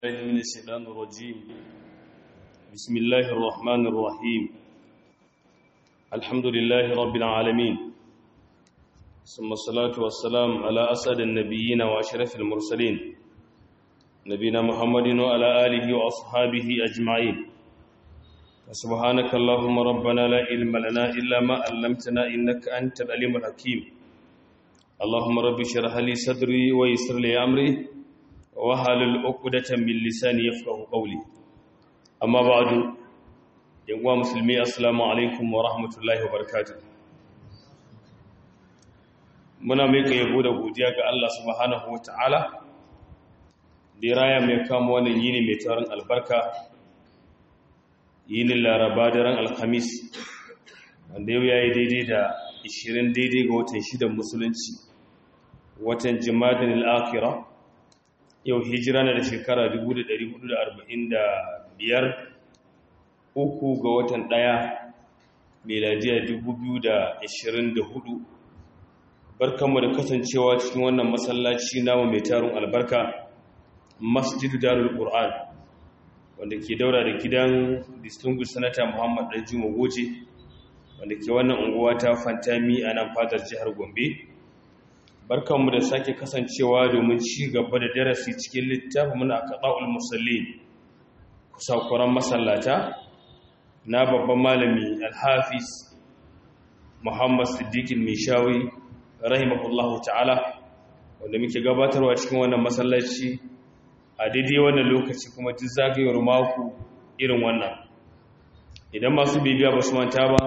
الله من الشيطان الرجيم بسم الله الرحمن الرحيم الحمد لله رب العالمين ثم الصلاة والسلام على أسد النبيين وأشرف المرسلين نبينا محمد وعلى آله وأصحابه أجمعين سبحانك اللهم ربنا لا علم لنا إلا ما علمتنا إنك أنت العليم الحكيم اللهم رب اشرح لي صدري ويسر لي أمري wahalul uqdatan min lisani yafqahu qawli amma ba'du yanwa musulmi assalamu alaikum wa rahmatullahi wa barakatuh muna mika yabo da godiya ga Allah subhanahu wa ta'ala da raya mai kama wannan yini mai tarin albarka yinin laraba daren alhamis wanda yau yayi daidai da 20 daidai ga watan shidan musulunci watan jimadin al-akhirah yau hijira na da shekara 1445 uku ga watan ɗaya meladiya 2024 barkanmu da kasancewa cikin wannan masallaci namu mai tarin albarka masjidu darul qur'an wanda ke daura da gidan distinguished senator muhammad danjuma goje wanda ke wannan unguwa ta fantami a nan fadar jihar gombe barkanmu da sake kasancewa domin ci gaba da darasi cikin littafin muna kaɗa'ul musalli kusakuran masallata na babban malami alhafiz muhammad siddiqin mishawi rahimahullahu ta'ala wanda muke gabatarwa cikin wannan masallaci a daidai wannan lokaci kuma duk zagayewar mako irin wannan idan masu bibiya ba su manta ba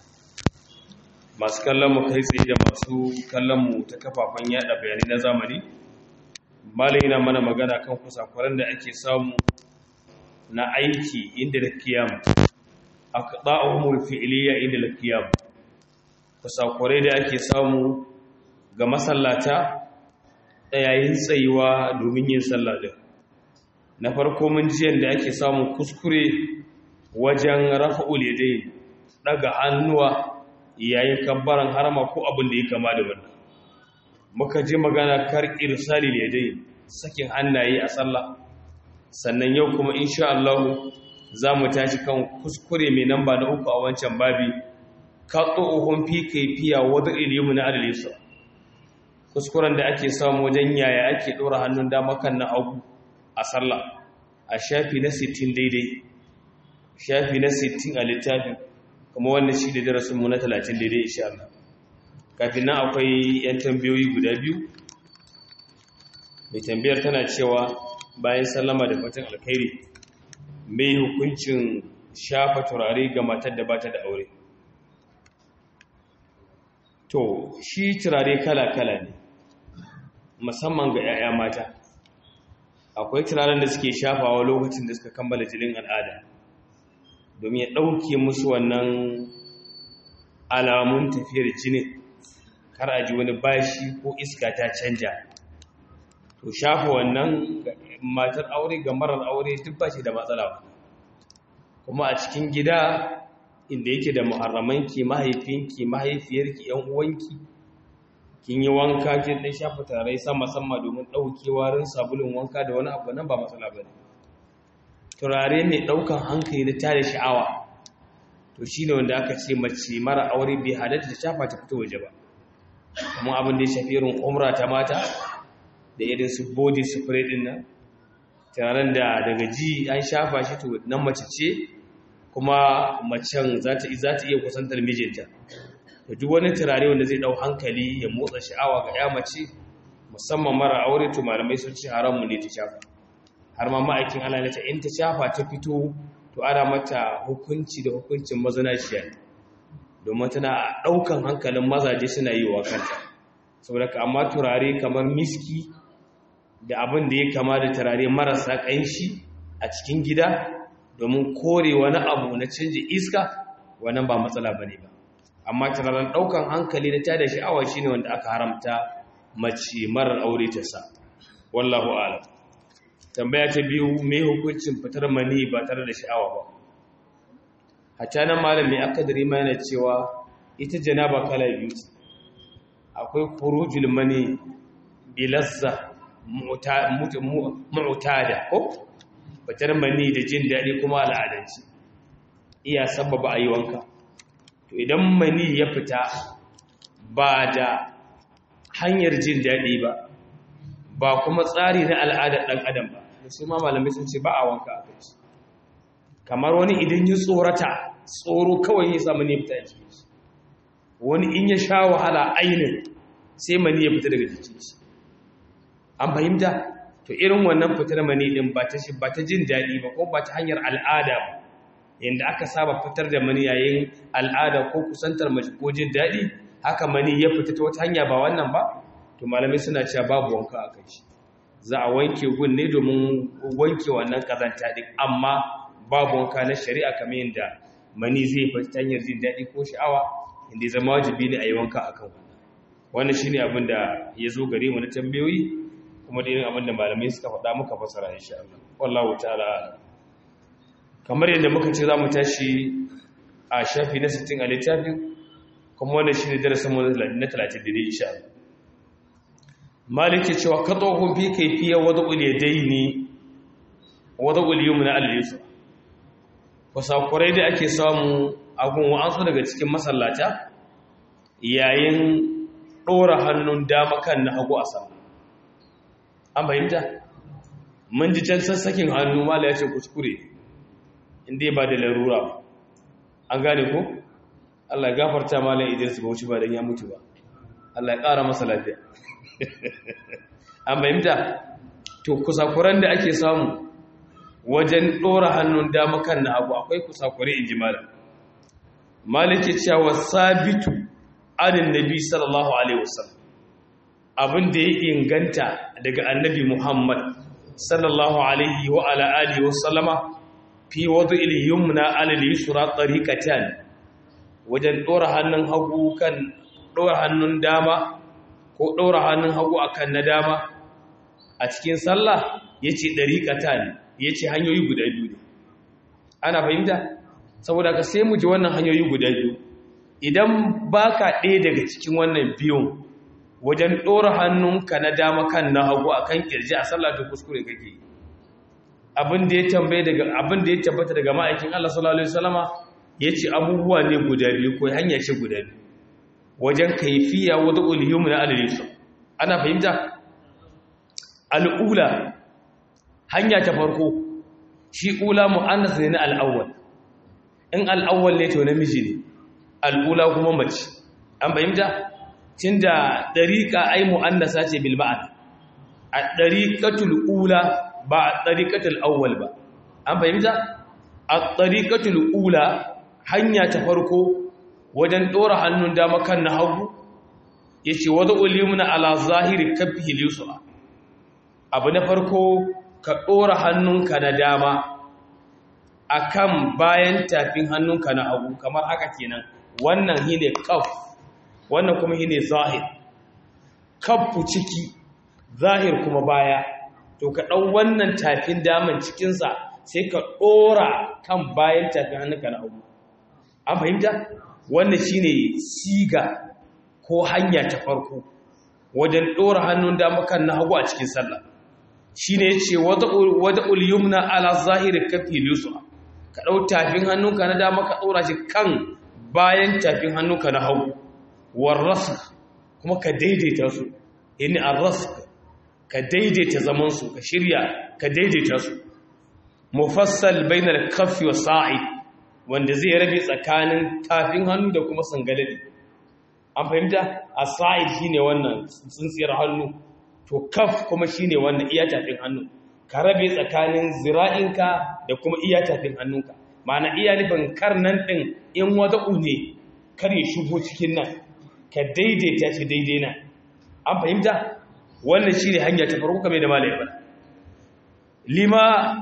masu kallon mu kai tsaye da masu kallon mu ta kafafen yada bayanai na zamani malai yana mana magana kan kusakuran da ake samu na aiki inda da kiyam aqda'uhumul fi'liya inda da kiyam kusakurai da ake samu ga masallata yayin tsayuwa domin yin sallah din na farko mun ji yanda ake samun kuskure wajen rafa'ul yadayn daga hannuwa yayin kabbaran harama ko abin da ya kama da wannan muka ji magana kar irsali ne dai sakin hannaye a sallah sannan yau kuma insha Allah za mu tashi kan kuskure mai namba na uku a wancan babi qatu'uhum fi kayfiya wada ilmu na adalisa kuskuren da ake samu wajen yaya ake dora hannun dama kan na hagu a sallah a shafi na 60 daidai shafi na 60 a littafin kuma wannan shi da darasinmu na 30 daidai insha Allah kafin nan akwai yan tambayoyi guda biyu mai tambayar tana cewa bayan sallama da fatan alkhairi mai hukuncin shafa turare ga matar da bata da aure to shi turare kala-kala ne musamman ga 'ya'ya mata akwai turaren da suke shafawa lokacin da suka kammala jinin al'ada domin ya ɗauke musu wannan alamun tafiyar jini kar a ji wani bashi ko iska ta canja to shafa wannan matar aure ga marar aure duk ba shi da matsala kuma a cikin gida inda yake da muharramanki mahaifinki mahaifiyarki yan uwanki kin yi wanka kin dan shafa tarai sama sama domin ɗauke warin sabulun wanka da wani abu nan ba matsala bane turare mai ɗaukan hankali na tare sha'awa to shi ne wanda aka ce mace mara aure bai halatta ta shafa ta fito waje ba kuma abin da ya shafi irin umra ta mata da irin su body spray din nan turaren da daga ji an shafa shi to nan mace ce kuma macen za ta iya kusantar mijinta da duk wani turare wanda zai ɗau hankali ya motsa sha'awa ga ya mace musamman mara aure to malamai sun ce haramu ne ta shafa har ma ma'aikin Allah ne ta in ta shafa ta fito to ana mata hukunci da hukuncin mazanaciya domin tana ɗaukan hankalin mazaje suna yi wa kanta saboda ka amma turare kamar miski da abin da ya kama da turare marasa ƙanshi a cikin gida domin kore wani abu na canje iska wannan ba matsala bane ba amma turaren ɗaukan hankali na tada sha'awa shine wanda aka haramta mace marar aure ta sa wallahu a'lam tambaya ta biyu mai hukuncin fitar mani ba tare da sha'awa ba hatta nan malami akadari ma yana cewa ita janaba kala biyu akwai khurujul mani bilazza mu'tada ko fitar mani da jin daɗi kuma al'adanci iya sababa a yi wanka to idan mani ya fita ba da hanyar jin daɗi ba ba kuma tsari na al'adar ɗan adam ba da su ma malamai sun ce ba a wanka a kai kamar wani idan ya tsorata tsoro kawai ya samu ne fita ya cikin shi wani in ya sha wahala ainin sai mani ya fita daga jikin shi an fahimta to irin wannan fitar mani din ba ta ba ta jin daɗi ba ko ba ta hanyar al'ada ba yanda aka saba fitar da mani yayin al'ada ko kusantar mace ko jin daɗi haka mani ya fita ta wata hanya ba wannan ba to malamai suna cewa babu wanka a kai shi za a wanke gun ne domin wanke wannan kazanta din amma babu wanka na shari'a kamar yadda mani zai fita ta hanyar jin daɗi ko sha'awa inda ya zama wajibi ne a yi wanka a kan wannan wannan shi ne abin da ya zo gare mu na tambayoyi kuma da irin abin da malamai suka faɗa muka fasara insha Allah wallahu ta'ala kamar yadda muka ce za mu tashi a shafi na 60 a littafin kuma wannan shi ne darasin mu na 30 da insha Allah maliki cewa ka tsohon fi kaifiya wadda uliyadai ne wadda uliyumna al-yusra kusakurai da ake samu agun wa'ansu daga cikin masallata yayin ɗora hannun dama kan na hagu a sama an fahimta mun ji can sassakin hannu mala ya ce kuskure inda ba da larura ba an gane ko allah gafarta malam idris bauchi ba don ya mutu ba allah ya ƙara masa lafiya an fahimta to kusakuran da ake samu wajen ɗora hannun dama kan na abu akwai kusakure in ji malam maliki cewa sabitu anin nabi sallallahu alaihi wasallam abin da ya inganta daga annabi muhammad sallallahu alaihi wa ala alihi wasallama fi wadu iliyumna alal yusra tariqatan wajen ɗora hannun hagu kan ɗora hannun dama ko ɗora hannun hagu akan na dama a cikin sallah yace dariqatan ya ce hanyoyi guda biyu ne ana fahimta saboda ka sai mu ji wannan hanyoyi guda biyu idan ba ka ɗaya daga cikin wannan biyun wajen ɗora hannunka na dama kan na hagu a kan ƙirji a sallata kuskure kake abin da ya tambaye daga abin da ya tabbata daga ma'aikin Allah sallallahu alaihi wasallama yace abubuwa ne guda biyu ko hanya ce guda biyu wajen kaifiya wada ulhum na al ana fahimta al'ula hanya ta farko shi ula mu'annas ne na al'awwal in al'awwal ne to namiji ne al'ula kuma mace an fahimta tunda dariqa ai mu'annasa ce bil ma'an a dariqatul ula ba a dariqatul awwal ba an fahimta a dariqatul ula hanya ta farko wajen dora hannun dama kan na hagu yace wada ulimuna ala zahiri kaffi yusra abu na farko ka ɗora hannunka na dama a kan bayan tafin hannunka na hagu kamar haka kenan wannan shi ne kaf wannan kuma shi ne zahir kafu ciki zahir kuma baya to ka ɗau wannan tafin daman cikinsa sai ka ɗora kan bayan tafin hannunka na hagu an fahimta wannan shi ne siga ko hanya ta farko wajen ɗora hannun dama kan na hagu a cikin sallah shi ne ce wada ulyumna ala zahiri kafi lusu ka ɗau tafin hannunka na dama ka ɗora shi kan bayan tafin hannunka na hau warrasu kuma ka daidaita su yani arrasu ka daidaita zamansu ka shirya ka daidaita su mufassal bainar kafi wa sa'i wanda zai rabe tsakanin tafin hannu da kuma sangalali an fahimta a sa'i shine wannan tsintsiyar hannu to kaf kuma shine wannan iya tafin hannu ka rabe tsakanin zira'inka da kuma iya tafin hannunka ma'ana iya nufin karnan ɗin in wata ne kar ya shigo cikin nan ka daidaita shi daidai nan an fahimta wannan shine hanya ta farko kamar da malai bana lima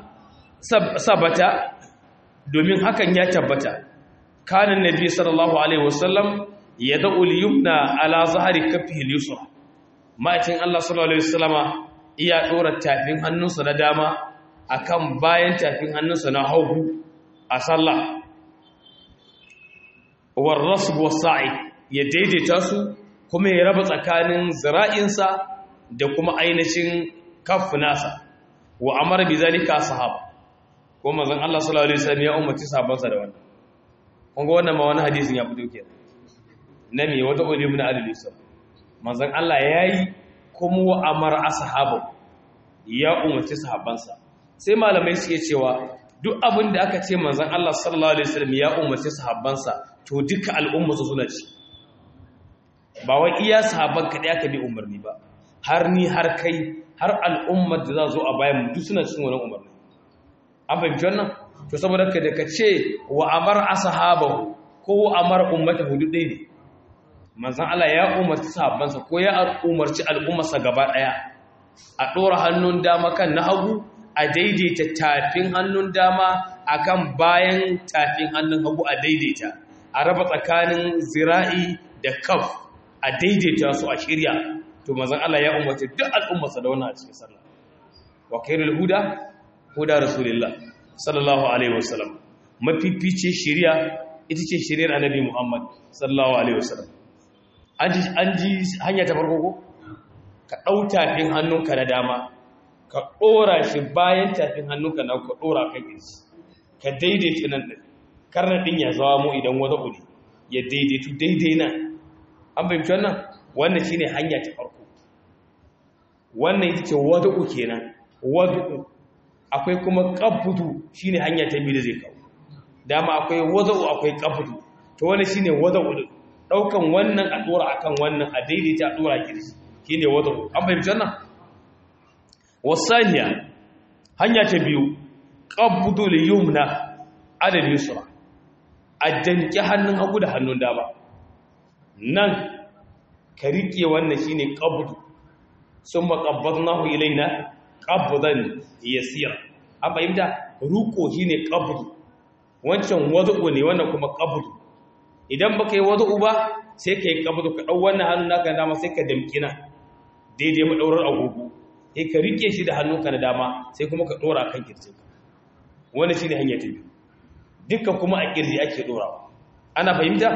sabata domin hakan ya tabbata kanan nabi sallallahu alaihi wasallam yad'u al-yumna ala zahri kaffihi al-yusra ma'aikin Allah sallallahu Alaihi wasallama iya ɗora tafin hannunsa na dama akan bayan tafin hannunsa na hagu a sallah warrasu wasa'i ya daidaita su kuma ya raba tsakanin zira'insa da kuma ainihin kafu nasa wa amara bi zalika sahaba ko manzon Allah sallallahu alaihi wasallam ya umarci sahabbansa da wannan kun ga wannan ma wani hadisin ya fito kenan na me wata ulim na al-yusuf manzon Allah yayi kuma wa amara ashabu ya umarci sahabbansa sai malamai suke cewa duk abin da aka ce manzon Allah sallallahu alaihi wasallam ya umarci sahabbansa to duka al'umma su suna ci ba wai iya sahabban kadai aka bi umarni ba har ni har kai har al'ummar da za zo a bayan mu duk suna cikin wannan umarni an fahimci wannan to saboda ka da ka ce wa amar ashabahu ko wa amar ummatahu duk dai ne manzon Allah ya umarci sahabbansa ko ya umarci al'ummarsa gaba daya a dora hannun dama kan na hagu a daidaita tafin hannun dama akan bayan tafin hannun hagu a daidaita a raba tsakanin zira'i da kaf a daidaita su a shirya to manzon Allah ya umarci duk al'ummarsa da wannan a cikin sallah wa khairul huda huda rasulullah sallallahu alaihi wasallam mafifice shari'a ita ce shari'ar annabi Muhammad sallallahu alaihi wasallam an ji an ji hanya ta farko ko ka dau tafin hannunka na dama ka dora shi bayan tafin hannunka na ka dora kan kirji ka daidaita nan din karna din ya zawa mu idan wada uri ya daidaitu daidai nan an fahimci wannan wannan shine hanya ta farko wannan ita ce wada'u kenan wada'u akwai kuma qabdu shine hanya ta biyu da zai kawo dama akwai wada'u akwai qabdu to wannan shine wada'u din daukan wannan a dora akan wannan a daidaita a dora kirshi shine wada'u an fahimci wannan wasaniya hanya ta biyu qabdu liyumna adal yusra a danki hannun hagu da hannun dama nan ka rike wannan shine qabdu summa qabadnahu ilaina qabdan yasira an fahimta ruko shine qabdu wancan wadu'u ne wannan kuma qabdu idan baka yi wadu'u ba sai ka yi qabdu ka dau wannan hannun naka na dama sai ka damki na daidai madaurar agogo sai ka rike shi da hannunka na dama sai kuma ka dora kan kirjinka wannan shine hanya ta biyu dukkan kuma a kirji ake dorawa ana fahimta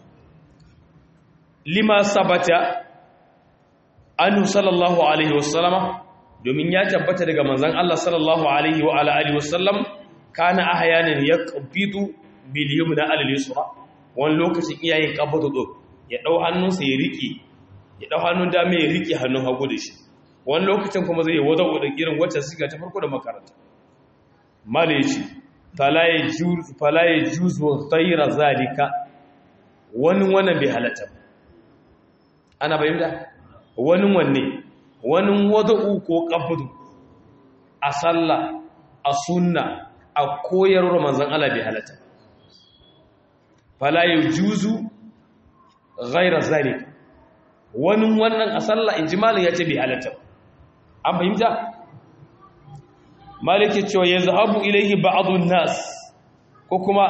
lima sabata anhu sallallahu alaihi wasallama domin ya tabbata daga manzon Allah sallallahu alaihi wa ala alihi wasallam kana ahyanan yaqbidu bil yumna al yusra wani lokacin iyaye qabdu do ya dau hannunsa ya rike ya dau hannun dama ya rike hannun hagu da shi wani lokacin kuma zai wada wada irin wacce suka ta farko da makaranta mala yace fala yajuz fala yajuz wa ghayra zalika wani wannan bai halatta ana bayyana wani wanne wani wada'u ko qabdu a sallah a sunna a koyarwar manzon Allah bai halatta fala yujuzu ghayra zalik wani wannan a sallah inji malin yace bai halatta an fahimta malik ya cewa yazhabu ilayhi ba'dun nas ko kuma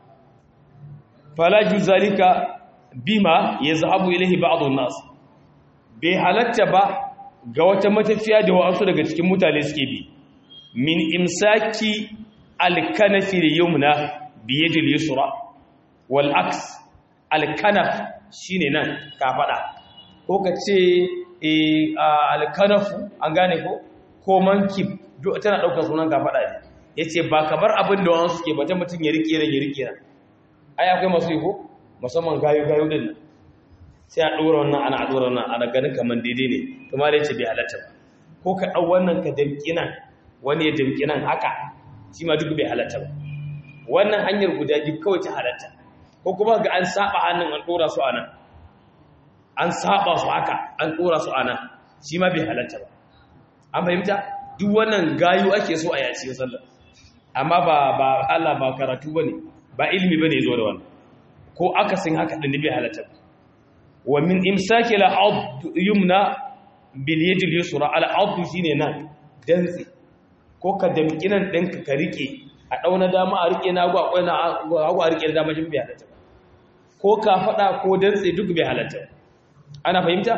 fala yuzalika bima yazhabu ilayhi ba'dun nas bai halatta ba ga wata matafiya da wa'ansu daga cikin mutane suke bi min imsaki alkanafi da yumna biyadil yusra wal aks alkanaf shine nan ka fada ko ka ce alkanafu an gane ko ko mankib duk tana daukar sunan ka fada ne yace ba kamar abin da wa'ansu suke ba ta mutun ya rike ran ya rike ran ai akwai masu yi ko musamman gayu gayu din nan sai a ɗora wannan ana ɗora wannan ana ganin kamar daidai ne kuma da yace bai halatta ba ko ka ɗau wannan ka damƙi nan wani ya damƙi nan haka shi ma duk bai halatta ba wannan hanyar guda biyu kawai ta halatta ko kuma ga an saba hannun an ɗora su a nan an saba su haka an ɗora su a nan shi ma bai halatta ba an fahimta duk wannan gayu ake so a yaci sallah amma ba ba Allah ba karatu bane ba ilimi bane zo da wannan ko akasin haka din bai halatta ba wa min imsaki al-'abd yumna bil yad al-yusra al-'abd shine nan dantsi ko ka damkinan ɗinka ka rike a dauna dama a rike na gwa akwai na hagu a rike da dama jin bai halatta ko ka fada ko dantsi duk bai halatta ana fahimta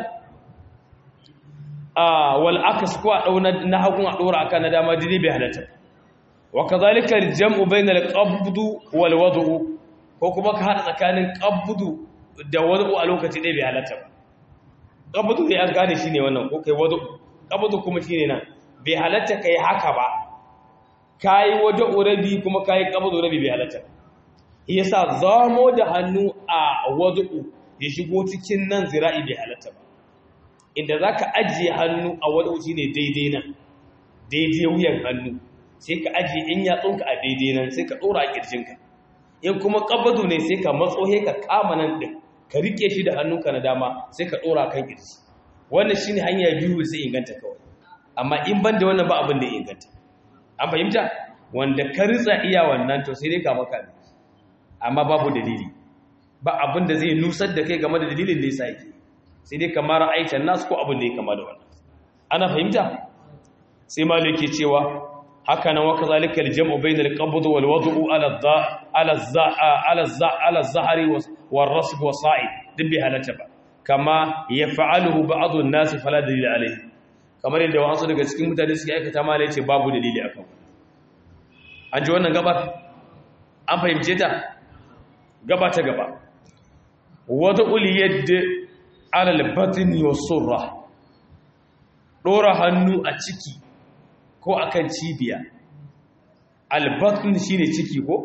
a wal akas ko a dauna na hagu a dora akan na dama dai bai halatta wa kadhalika al-jam'u bayna al-qabd wal wad'u ko kuma ka hada tsakanin qabdu da wadu a lokaci ɗaya bai halatta ba ƙabudu ne an gane shi ne wannan ko kai wadu ƙabudu kuma shi ne nan bai halatta ka yi haka ba kayi wada urabi kuma kayi qabdu urabi bai halatta yasa zamo da hannu a wadu ya shigo cikin nan zira'i bai halatta ba inda zaka ajiye hannu a wadu shine daidai nan daidai wuyan hannu sai ka ajiye in yatsunka a daidai nan sai ka dora a kirjinka in kuma qabdu ne sai ka matso he ka kama nan din ka rike shi da hannunka na dama sai ka dora kan kirji wannan shine hanya biyu sai inganta kawai amma in ban da wannan ba abin da ya inganta an fahimta wanda ka ritsa iya wannan to sai dai ka maka amma babu dalili ba abin da zai nusar da kai game da dalilin da yasa yake sai dai kamar aitan nasu ko abin da ya kama da wannan ana fahimta sai maliki cewa haka nan waka zalika aljam'u bainal qabd wal wad'u ala dha ala dha ala dha ala zahri wal rasb wa sa'id dibbi halata ba kama yaf'aluhu ba'd an-nas fala dalil alayhi kamar yadda wasu daga cikin mutane suke aikata mala yace babu dalili akan an ji wannan gabar an fahimce ta gaba ta gaba wad'ul yadd ala al-batni was-surra dora hannu a ciki ko akan cibiya albatn shine ciki ko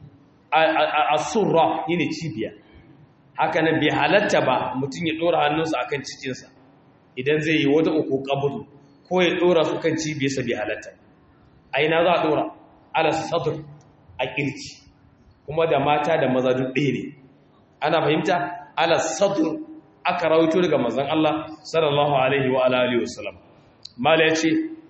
as-surra shine cibiya haka nan bai halatta ba mutum ya dora hannunsa akan cikinsa idan zai yi wata uku kabudu ko ya dora su kan cibiyarsa bai halatta aina za a dora ala sadr a kirci kuma da mata da maza duk ɗaya ne ana fahimta ala sadr aka rawaito daga manzon Allah sallallahu alaihi wa alihi wasallam mala yace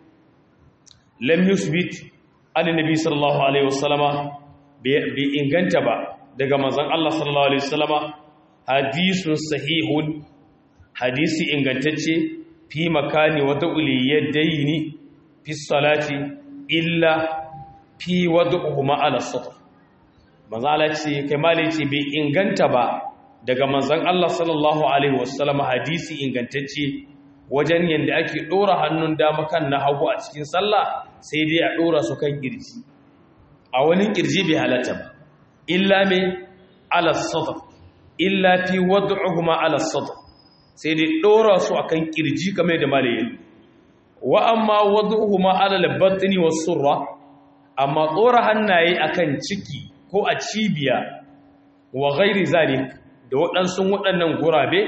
lam yusbit annabi sallallahu alaihi wasallama bi inganta ba daga manzon Allah sallallahu alaihi wasallama hadisun sahihun hadisi ingantacce fi makani wata uliyadaini fi salati illa fi wad'uhuma ala satr manzon Allah ce kai mala ce bai inganta ba daga manzon Allah sallallahu alaihi wasallama hadisi ingantacce wajen yadda ake ɗora hannun dama kan na hagu a cikin sallah sai dai a ɗora su kan ƙirji a wani ƙirji bai halatta ba illa mai alassadar illa fi wadda alassadar sai dai ɗora su a kan ƙirji kamar da malayin wa amma wadda alalabatini wasu surra amma ɗora hannaye a kan ciki ko a cibiya wa gairi zalik da waɗansu waɗannan gurabe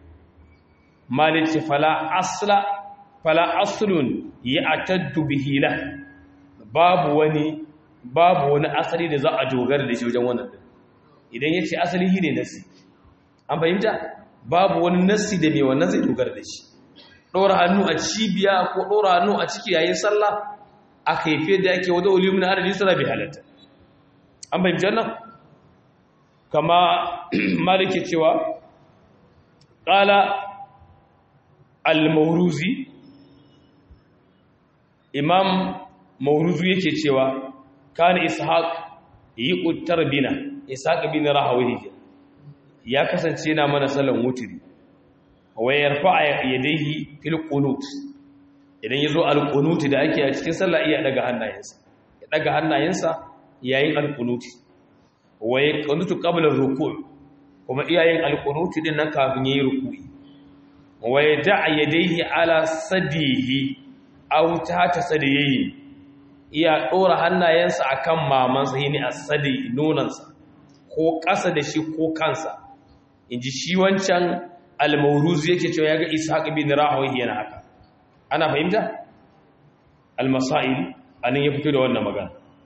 malici fala asla fala aslun ya ataddu bihi la babu wani babu wani asali da za a dogara da shi wajen wannan din idan yace asali shine nasi an fahimta babu wani nasi da mai wannan zai dogara da shi dora hannu a cibiya ko dora hannu a ciki yayin sallah a kaife da yake wada ulimin adadin sallah bi halatta an fahimta wannan kama malike cewa qala al-mawruzi imam mawruzi yake cewa kana ishaq yi uttar bina ishaq bin rahawi ya kasance yana mana sallan wutiri wa yarfa yadayhi fil qunut idan yazo al qunut da ake a cikin sallah iya daga hannayensa ya daga hannayensa yayin al qunut wa yaqunutu qabla ar-ruku' kuma iyayen al qunut din nan kafin yayi ruku'i wa yada'a yadayhi ala sadihi aw ta sadiyi iya dora hannayensa akan mamansa yini as-sadi nonansa ko ƙasa da shi ko kansa inji shi wancan al-mawruz yake cewa yaga ishaq bin rahawi yana haka ana fahimta al-masail anan ya fito da wannan magana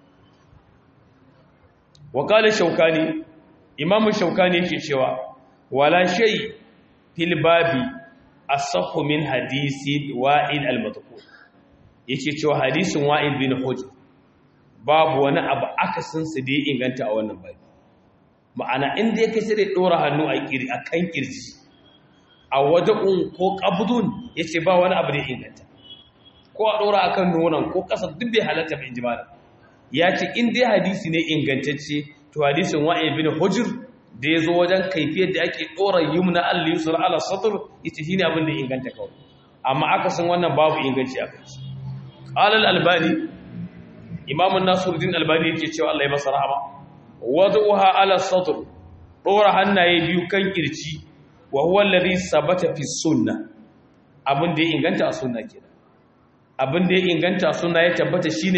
wa qala shaukani imamu shaukani yake cewa wala shay fil babi asahhu min hadisi wa'id al-madhkur yake cewa hadisin wa'id bin hujr babu wani abu akasin su da inganta a wannan babi ma'ana inda yake sai da dora hannu a kiri akan kirji a wada'un ko qabdun yace ba wani abu da inganta ko a dora akan nonon ko kasa duk bai halatta bai jimala yace in dai hadisi ne ingantacce to hadisin wa'id bin hujr da ya zo wajen kaifiyar da ake ɗora yumna al-yusra ala satr ita shine abin da inganta kawai amma aka san wannan babu inganci a kai qala al-albani imam an-nasiruddin albani yake cewa Allah ya masa rahama wad'uha ala satr ɗora hannaye biyu kan kirci wa huwa alladhi sabata fi sunnah abin da ya inganta a sunna kenan abin da ya inganta sunna ya tabbata shine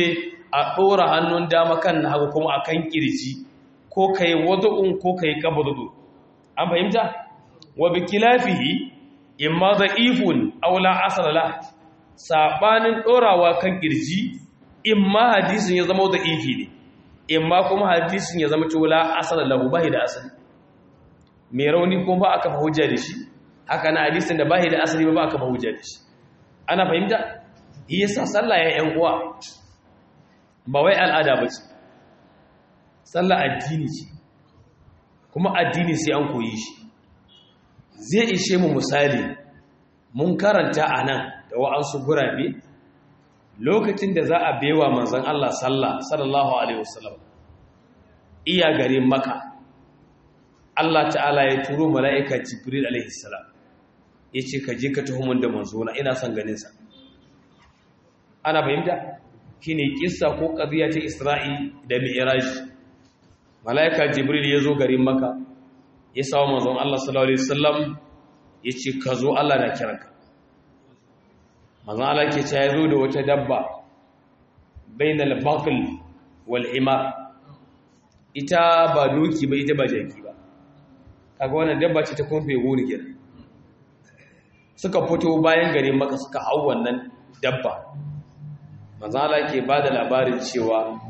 a ɗora hannun dama kan na hagu kuma a kan ƙirji ko ka yi wadu'un ko ka yi ƙabadudu an fahimta wa bi kilafihi in ma da ifun aula asarala saɓanin ɗorawa kan ƙirji in ma hadisin ya zama da ifi ne in ma kuma hadisin ya zama cewa asarala ba da asali mai rauni kuma ba aka fa hujja da shi haka na hadisin da ba da asali ba ba aka fa hujja da shi ana fahimta yasa sallah ya yan uwa ba wai al'ada ba ce sallah addini ce kuma addini sai an koyi shi zai ishe mu misali mun karanta a nan da wa'ansu gurabe lokacin da za a bewa manzan Allah sallah sallallahu alaihi wasallam iya garin maka Allah ta'ala ya turo mala'ika jibril alaihi salam ya ce ka je ka tuhumin da manzona ina son ganinsa ana fahimta shi ne kissa ko ƙaziya ta isra'i da mi'iraj mala'ika jibril ya zo garin maka ya sawa manzon Allah sallallahu Alaihi wasallam ya ce ka zo Allah na kiranka manzon Allah ke ce ya zo da wata dabba bainal bakul wal himar ita ba doki ba ita ba jaki ba kaga wannan dabba ce ta kumfe gori kenan suka fito bayan garin maka suka hau wannan dabba manzala ke ba da labarin cewa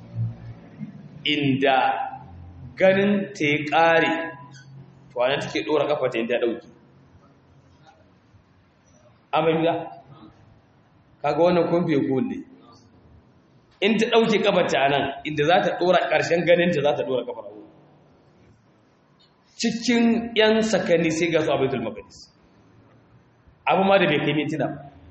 inda ganin ta ya ƙare tuwanen take ɗora ƙafa ta yadda ɗauki amurka kaga wannan kumfe ne in ta ɗauki ƙafa ta nan inda za ta ɗora ƙarshen ganinta za ta ɗora ƙafa na cikin 'yan sakani sai ga su abaitul maqdis abu ma da bai kai mintuna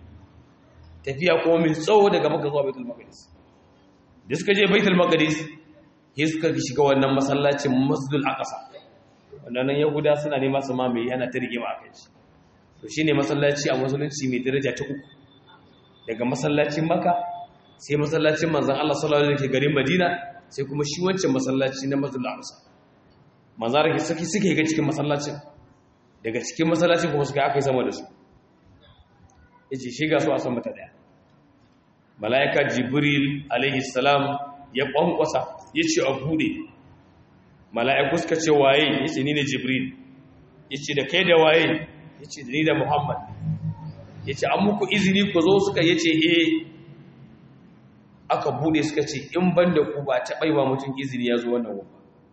tafiya kuma mai tsawo daga maka zuwa baitul maqdis da suka je baitul maqdis sai suka shiga wannan masallacin masjidul aqsa wannan yahuda suna nema su mamaye yana ta rigima akan shi to shine masallaci a musulunci mai daraja ta uku daga masallacin maka sai masallacin manzon Allah sallallahu alaihi wasallam garin Madina sai kuma shi wancan masallaci na masjidul aqsa manzon Allah suke suke ga cikin masallacin daga cikin masallacin kuma suka aka yi sama da su yace shi ga su a sama ta daya malaika jibril alaihi salam ya kwankwasa yace a bude malaiku suka ce waye yace ni ne jibril yace da kai da waye yace da ni da muhammad yace an muku izini ku zo suka yace eh aka bude suka ce in banda ku ba ta baiwa mutum izini ya zo wannan wurin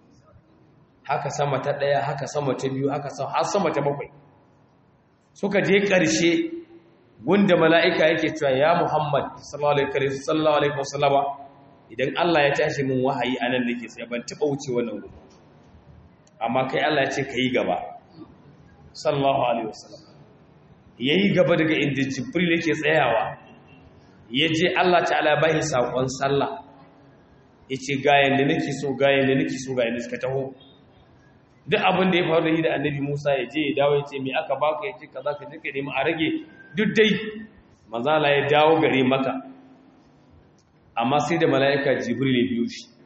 haka sama ta daya haka sama ta biyu haka har sama ta bakwai suka je ƙarshe wanda mala'ika yake cewa ya Muhammad sallallahu Alaihi wasallama idan Allah ya tashi min wahayi a nan da ke tsaye ban taɓa wuce wannan gudu amma kai Allah ya ce ka yi gaba sallallahu Alaihi wasallama ya yi gaba daga inda jibril yake tsayawa ya je Allah ta'ala bahi saƙon sallah ya ce gayan da nake so gayan da nake so gayan da suka taho duk abin da ya faru da yi da annabi Musa ya je ya dawo ya ce me aka baka ya ce kaza ka je ka nemi a rage duk dai manzala ya dawo gare maka amma sai da mala'ika jibril ya biyo shi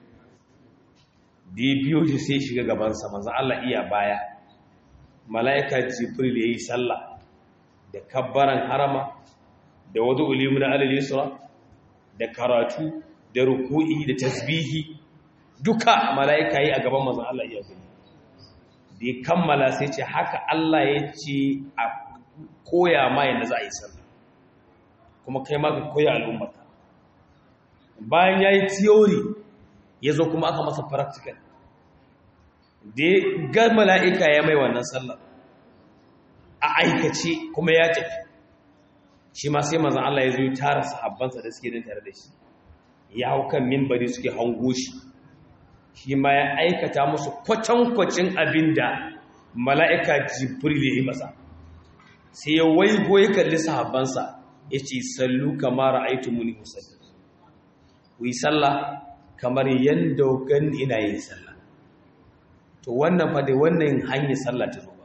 da ya biyo shi sai shiga gabansa manzan Allah iya baya mala'ika jibril ya yi sallah da kabbaran harama da wadda ulimu na alalisura da karatu da ruku'i da tasbihi duka mala'ika yi a gaban manzan Allah iya gani da ya kammala sai ce haka Allah ya ce a koya ma yadda za a yi sallah kuma kai ma ka koya al'ummata bayan ya yi theory ya zo kuma aka masa practical da ya ga mala'ika ya mai wannan sallah a aikace kuma ya tafi shi ma sai mazan Allah ya zo ya tara sahabbansa da suke din tare da shi ya hau kan mimbari suke hango shi shi ma ya aikata musu kwatankwacin abin da mala'ika jibril ya yi masa sai ya waigo ya kalli sahabbansa ya ce sallu kamar ra'aitu muni musalli ku yi sallah kamar yadda gan ina yin sallah to wannan fa da wannan hanyar sallah ta zo ba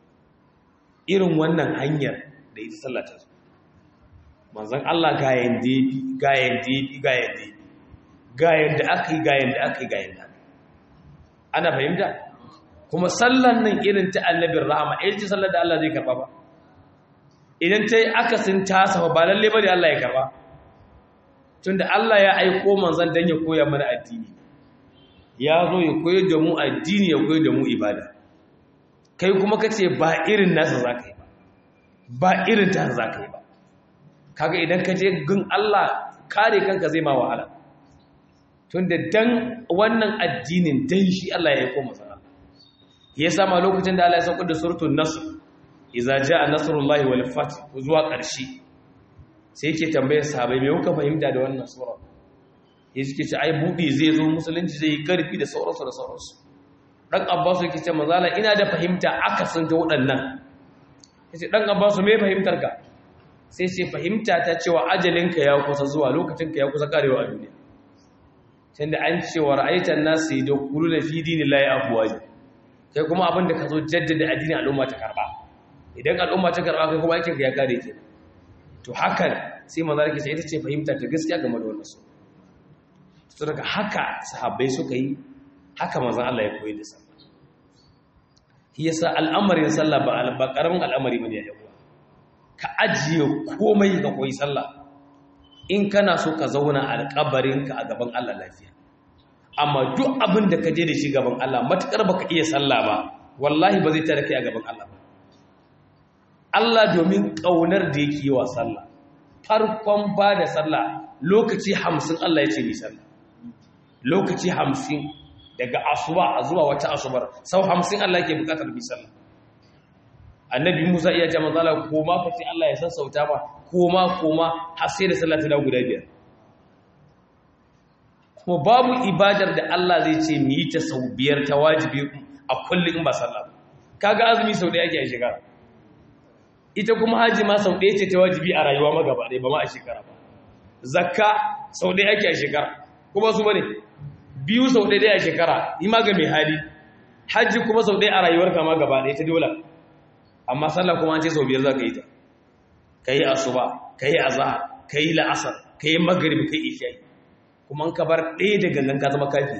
irin wannan hanyar da ita sallah ta zo manzon Allah ga yanda yafi ga yanda yafi ga yanda yafi ga yanda aka yi ga yanda aka yi ga yanda ana fahimta kuma sallan nan irin ta annabin rahama irin ta sallar da Allah zai karba ba idan ta yi akasin tasa ba lalle ba da Allah ya karba tunda Allah ya aiko manzon dan ya koya mana addini ya zo ya koyar da mu addini ya koyar da mu ibada kai kuma kace ba irin nasa zaka yi ba ba irin ta zaka yi ba kaga idan ka je gun Allah kare kanka zai ma wahala tunda dan wannan addinin dan shi Allah ya aiko manzon Allah ya sama lokacin da Allah ya sauko da suratul nasr idza jaa nasrullahi wal fath zuwa ƙarshe sai yake tambayar sahabbai me kuka fahimta da wannan sura ya suke ce ai buɗe zai zo musulunci zai yi ƙarfi da sauransu da sauransu ɗan abbasu yake ce mazala ina da fahimta aka sun ta waɗannan ya ce ɗan abbasu mai fahimtar ka sai ce fahimta ta cewa ajalinka ya kusa zuwa lokacinka ya kusa karewa a duniya can da an cewa ra'aitan nasu da kulu na fi dini layi abuwa ne kai kuma abin da ka zo jaddada addinin al'umma ta karɓa idan al'umma ta karɓa kai kuma aikinka ya kare ke to hakan sai manzara ke ce ita ce fahimta ta gaskiya game da wannan su su daga haka sahabbai suka yi haka manzan Allah ya koyi da sallah shi yasa al'amarin sallah ba ba karamin al'amari bane ya yawa ka ajiye komai ka koyi sallah in kana so ka zauna a alƙabarin ka a gaban Allah lafiya amma duk abin da ka je da shi gaban Allah matakar baka iya sallah ba wallahi ba zai tare kai a gaban Allah ba Allah domin kaunar da yake yi wa sallah farkon ba da sallah lokaci hamsin Allah ya ce ni sallah lokaci hamsin daga asuba a zuwa wata asubar sau hamsin Allah ke bukatar bi sallah annabi Musa iya ce manzala koma ka ce Allah ya sassauta ba koma koma har sai da sallah ta dawo guda biyar kuma babu ibadar da Allah zai ce mu yi ta sau biyar ta wajibi a kullum in ba sallah kaga azumi sau ɗaya ake a shekara ita kuma haji ma sau ɗaya ce ta wajibi a rayuwa magaba ɗaya ba ma a shekara ba zakka sau ɗaya ake a shekara kuma su bane biyu sau ɗaya a shekara yi ma ga mai hali hajji kuma sau ɗaya a rayuwar kama gaba ɗaya ta dola amma sallah kuma an ce sau biyar za ka yi ta ka yi asuba ka yi azahar ka yi la'asar ka yi magrib ka yi isha'i kuma ka bar ɗaya da gangan ka zama kafi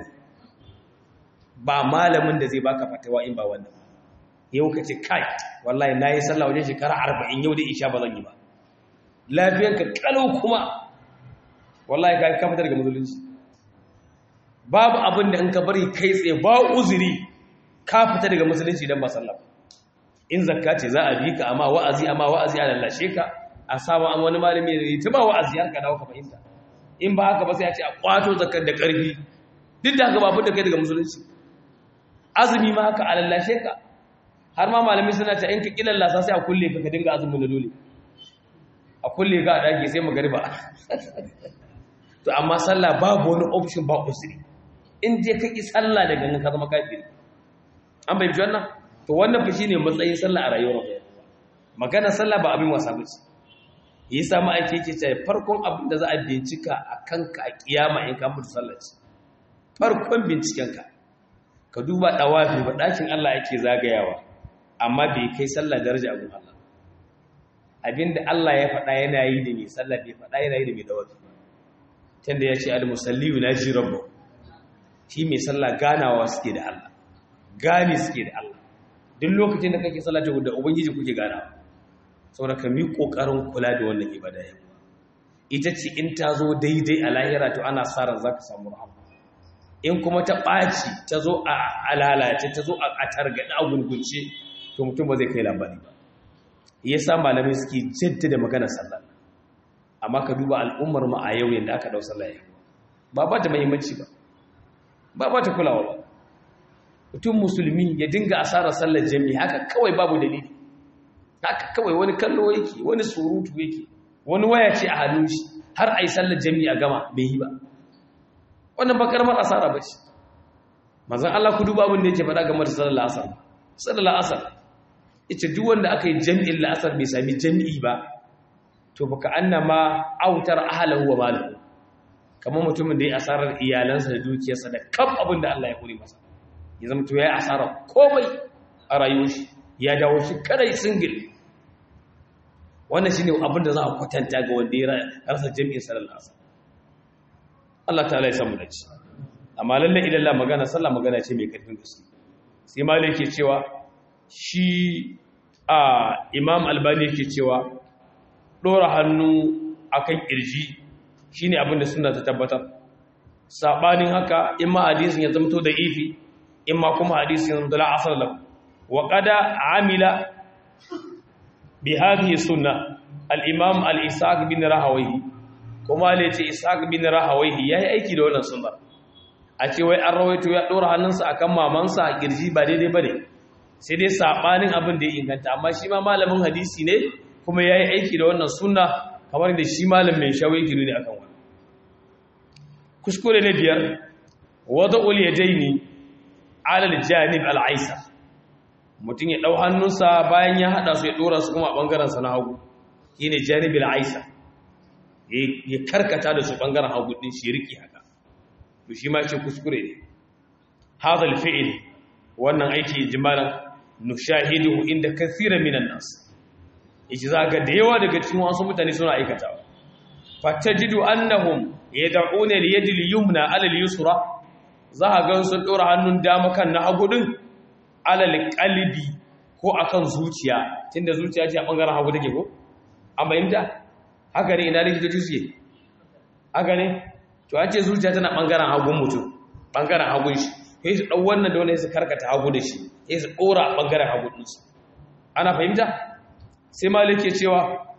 ba malamin da zai baka fatawa in ba wannan yau ka ce kai wallahi na yi sallah wajen shekara arba'in yau da isha ba zan yi ba lafiyanka kalau kuma wallahi ka ka fitar daga musulunci babu abin da in ka bari kai tsaye ba uzuri ka fita daga musulunci dan ba sallah in zakka ce za a bi ka amma wa'azi amma wa'azi a lallashe ka a samu an wani malami ne ta ba wa'azi har ka dawo ka fahimta in ba haka ba sai a ce a kwato zakkar da karfi duk da haka ba fitar kai daga musulunci azumi ma haka a lallashe ka har ma malami suna ta in ka kilallasa sai a kulle ka ka dinga azumin da dole a kulle ka a daki sai magariba to amma sallah babu wani option ba usiri in je ka ki sallah daga nan ka zama kafiri an bai wannan to wannan fa shine matsayin sallah a rayuwar mu magana sallah ba abin wasa bace yasa ma ake yake cewa farkon abin da za a bincika a kanka a kiyama in ka mutu sallah ce farkon binciken ka ka duba dawafi ba dakin Allah yake zagayawa amma bai kai sallah daraja a gun Allah abinda Allah ya faɗa yana yi da mai sallah bai faɗa yana yi da mai dawafi tunda ya ce al-musalli yunaji rabbu shi mai sallah ganawa suke da Allah gani suke da Allah duk lokacin da kake sallah da ubangiji kuke ganawa saboda ka mi kokarin kula da wannan ibada yau ita ce in ta zo daidai a lahira to ana sa ran zaka samu rahama in kuma ta ɓaci ta zo a lalace ta zo a targaɗe a gurgunce to mutum ba zai kai labari ba yasa malamai suke jaddada maganar sallah amma ka duba al'ummar mu a yau yadda aka dau sallah yau ba ba ta muhimmanci ba ba ba ta kulawa ba mutum musulmi ya dinga asarar sallar jami'i haka kawai babu dalili haka kawai wani kallo yake wani surutu yake wani waya ce a hannun shi har a yi sallar jami'i a gama bai yi ba wannan ba karamar asara ba ce mazan Allah ku duba abin da yake faɗa game da sallar la'asar sallar la'asar ita duk wanda aka yi jami'in la'asar bai sami jami'i ba to baka annama autar ahlahu wa malahu kamar mutumin da ya asarar iyalansa da dukiyarsa da kaf abin da Allah ya kore masa ya zama to yayi asarar komai a rayuwar shi ya dawo shi kadai single wannan shine abin da za a kwatanta ga wanda ya rasa jami'in sallar asar Allah ta'ala ya samu dace amma lalle idan Allah magana sallah magana ce mai karfin gaske sai malai yake cewa shi a imam albani yake cewa ɗora hannu akan ƙirji shine abin da sunna ta tabbatar sabanin haka in ma hadisin ya zamto da ifi in ma kuma hadisin ya zamto la asal lahu wa qada amila bi hadhihi sunna al-imam al-isaq bin rahawayhi kuma le ce isaq bin rahawayhi yayi aiki da wannan sunna a ce wai an rawaito ya dora hannunsa akan mamansa a kirji ba daidai bane sai dai sabanin abin da ya inganta amma shi ma malamin hadisi ne kuma yayi aiki da wannan sunna kamar da shi malam mai shawo yake ne akan wannan kuskure ne biyar wada'ul yadaini ala al-janib al-aisar mutum ya ɗau hannunsa bayan ya haɗa su ya ɗora su kuma a ɓangarensa na hagu shi ne janibin aisa ya karkata da su ɓangaren hagu ɗin shi riƙi haka to shi ma ce kuskure ne hazal fi'il wannan aiki jimalan nushahidu inda kathira minan nas yace za ga da yawa daga cikin wasu mutane suna aikatawa fatajidu annahum yad'una li yadi al-yumna ala al-yusra za ga sun ɗora hannun dama kan na hagu ɗin alal qalbi ko akan zuciya tunda zuciya ce a bangaren hagu take ko an bayyana haka ne ina likitoci suke haka ne to an ce zuciya tana bangaren hagun mutum bangaren hagun shi sai su dau wannan da wannan su karkata hagu da shi sai su dora bangaren hagu din su ana fahimta sai malik ke cewa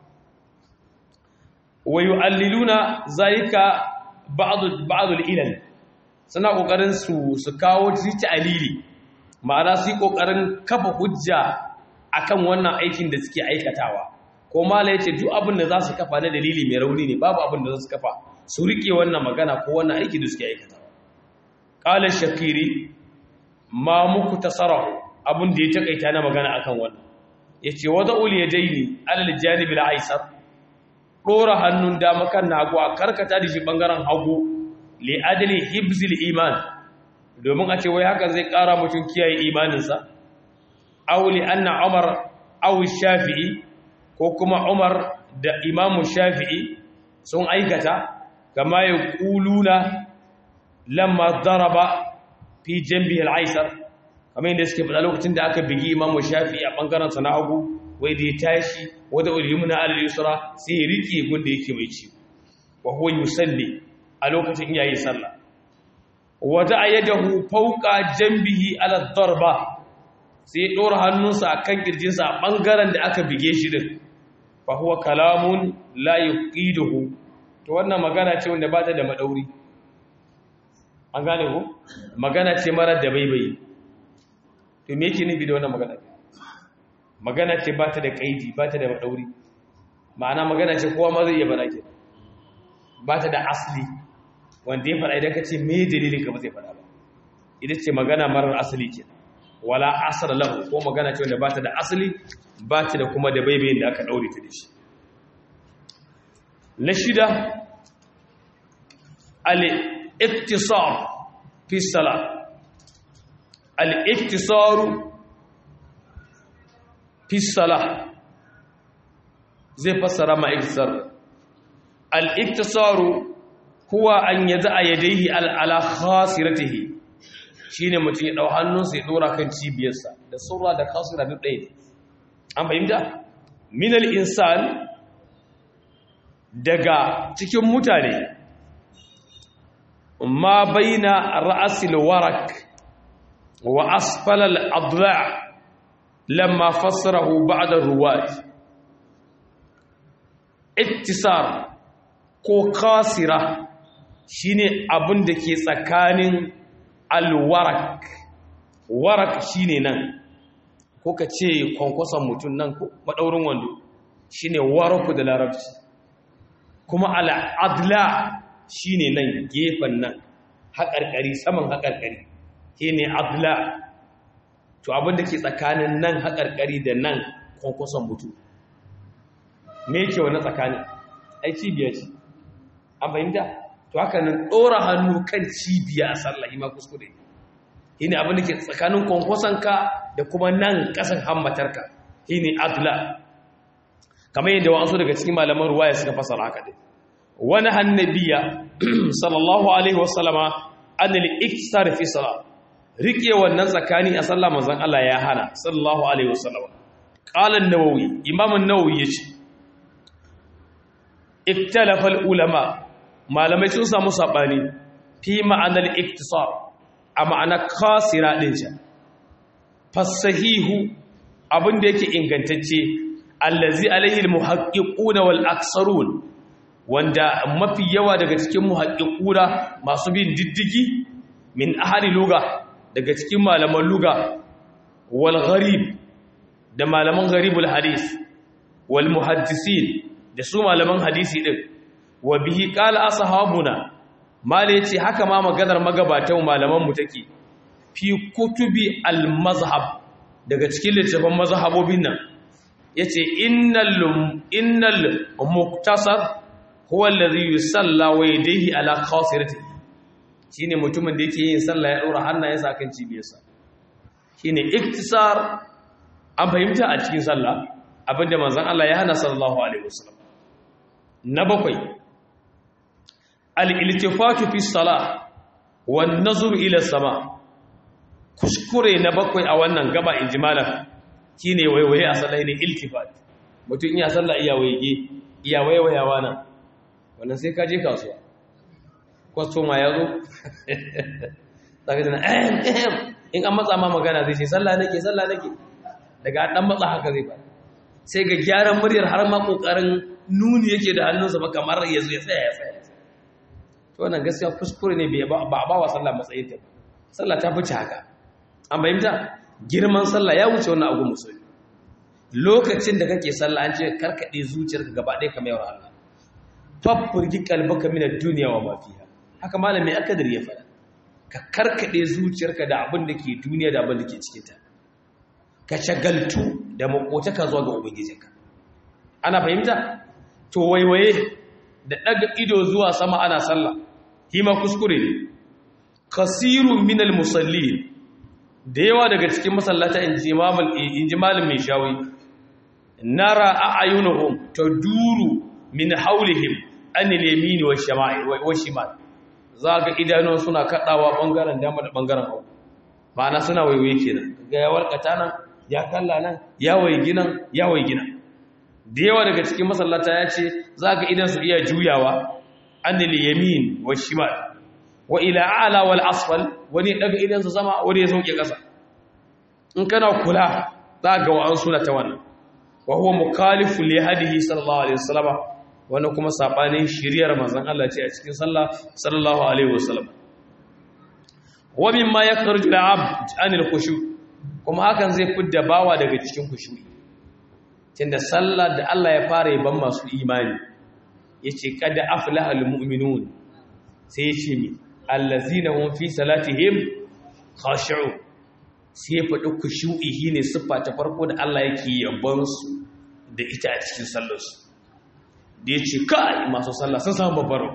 wa yu'alliluna zalika ba'd ba'd al-ilal suna kokarin su su kawo ta'alili ma'ana su yi ƙoƙarin kafa hujja akan wannan aikin da suke aikatawa ko mala ya ce duk abin da za su kafa na dalili mai rauni ne babu abin da za su kafa su riƙe wannan magana ko wannan aiki da suke aikatawa ƙalar shakiri ma muku tasarahu abin da ya taƙaita na magana akan wannan ya ce wata uli ya daini alal janibil aisar ɗora hannun dama kan nagu a karkata da shi ɓangaren hagu li adali hibzil iman domin a ce wai haka zai ƙara mutum kiyaye imaninsa auli anna umar aw shafi'i ko kuma umar da imamu shafi'i sun aikata kama ya kuluna lamma daraba fi jambi al-aisar kamar yadda suke faɗa lokacin da aka bigi imamu shafi'i a bangaren sa na hagu wai da ya tashi wada ulimuna al-yusra sai ya rike gunda yake mai ci wa huwa yusalli a lokacin yayin sallah wata a yadahu fauka jambihi ala darba sai ya ɗora hannunsa a kan ƙirjinsa a ɓangaren da aka bige shi din fa huwa kalamun la yuqiduhu to wannan magana ce wanda ba ta da madauri an gane ko magana ce mara da baibayi to me yake nufi da wannan magana magana ce ba ta da kaidi ba ta da madauri ma'ana magana ce kowa ma zai iya bada ke ba ta da asli wanda ya faɗa idan ka ce me dalilin ka ba zai faɗa ba ita ce magana marar asali ke wala asar lahu ko magana ce wanda ba ta da asali ba ta da kuma da baibayin da aka ɗaure ta da shi na shida al-iktisar fi salat al-iktisar fi salat zai fassara ma iktisar al-iktisar huwa an yada yadayhi ala khasiratihi shine mutum ya dau hannunsa ya dora kan cibiyarsa da surra da khasira duk ɗaya an fahimta min al-insan daga cikin mutane ma baina ra'asil warak wa asfalal adla lamma fassarahu ba'da ruwat ittisar ko kasira shine abin da ke tsakanin alwarak warak shine nan ko ka ce kwankwason mutum nan ko madaurin wando shine waraku da larabci kuma al'adla shi ne nan gefen nan haƙarƙari saman haƙarƙari shi ne adla to abinda ke tsakanin nan haƙarƙari da nan kwankwason mutu me ke wani tsakanin ai cibiya ce an fahimta to haka nan ɗora hannu kan cibiya a sallahi ma kuskure shi ne abinda ke tsakanin kwankwasonka da kuma nan ƙasan hammatarka shi ne adla kamar yadda wa'ansu daga cikin malaman ruwaya suka fasara haka dai wani hannabiya sallallahu alaihi wasallama annal iktisar fi salat rike wannan tsakani a sallah manzon Allah ya hana sallallahu alaihi wasallama qala an-nawawi imam an-nawawi yace iktalafa al-ulama malamai sun samu sabani fi ma'anar iktisar a ma'ana kasira din can fasahihu abin da yake ingantacce allazi alaihi almuhaqqiquna wal aksarun wanda mafi yawa daga cikin muhaqqiquna masu bin diddigi min ahli luga daga cikin malaman luga wal gharib da malaman gharibul hadis wal muhaddisin da su malaman hadisi din wa bihi qala ashabuna mala yace haka ma maganar magabatan malaman mu take fi kutubi al mazhab daga cikin littafin mazhabobin nan yace innal innal muktasar huwa alladhi yusalla wa yadayhi ala khasirati shine mutumin da yake yin sallah ya dora hannayensa kan cibiyarsa shine iktisar an fahimta a cikin sallah abinda manzon Allah ya hana sallallahu alaihi wasallam na bakwai al-iltifatu fi salah wan nazru ila sama kuskure na bakwai a wannan gaba injimalan shine waiwaye a sallah ne iltifat mutum iya sallah iya waige iya waiwayawa nan wannan sai ka je kasuwa kwastoma ya zo zaka jina ehem ehem in an matsa ma magana zai ce sallah nake sallah nake daga dan matsa haka zai ba sai ga gyaran muryar har ma kokarin nuni yake da hannunsa ba kamar ya zo ya tsaya ya tsaya to wannan gaskiya kuskure ne ba a ba wa sallah matsayin ta sallah ta fice haka an bayyanta girman sallah ya wuce wannan abu musulmi lokacin da kake sallah an ce karkade zuciyarka gaba ɗaya kamar yawar Allah fafurgi kalbaka min ad-dunya wa ma fiha haka malami akadir ya faɗa ka karkade zuciyarka da abin da ke duniya da abin da ke cikin ta ka shagaltu da makotaka zuwa ga ubangijinka ana fahimta to waiwaye da daga ido zuwa sama ana sallah hima kuskure ne kasirun minal musallin da yawa daga cikin masallata inji malam mai shawi nara a'ayunuhum taduru min haulihim an al-yamin wa shimal zaga idanuwan suna kadawa bangaren dama da bangaren hagu ma'ana suna waiwaye kenan ga ya warkata nan ya kalla nan ya waigi nan ya waigi nan da yawa daga cikin masallata ya ce zaga idan su iya juyawa an al-yamin wa shimal wa ila a'la wal asfal wani daga idan su sama wani ya sauke kasa in kana kula zaga wa an suna ta wannan wa huwa mukhalifu li hadihi sallallahu alaihi wasallam wannan kuma sabanin shiriyar manzon Allah ce a cikin sallah sallallahu alaihi wasallam wa mimma yakhruju al-abd anil khushu kuma hakan zai fidda bawa daga cikin khushu'i tunda sallah da Allah ya fara yaban masu imani yace kada aflaha al-mu'minun sai yace mi allazina hum fi salatihim khashi'un sai faɗi kushu'ihi ne siffa ta farko da Allah yake yabonsu da ita a cikin sallarsu da ya ce kai masu sallah sun samu babbaro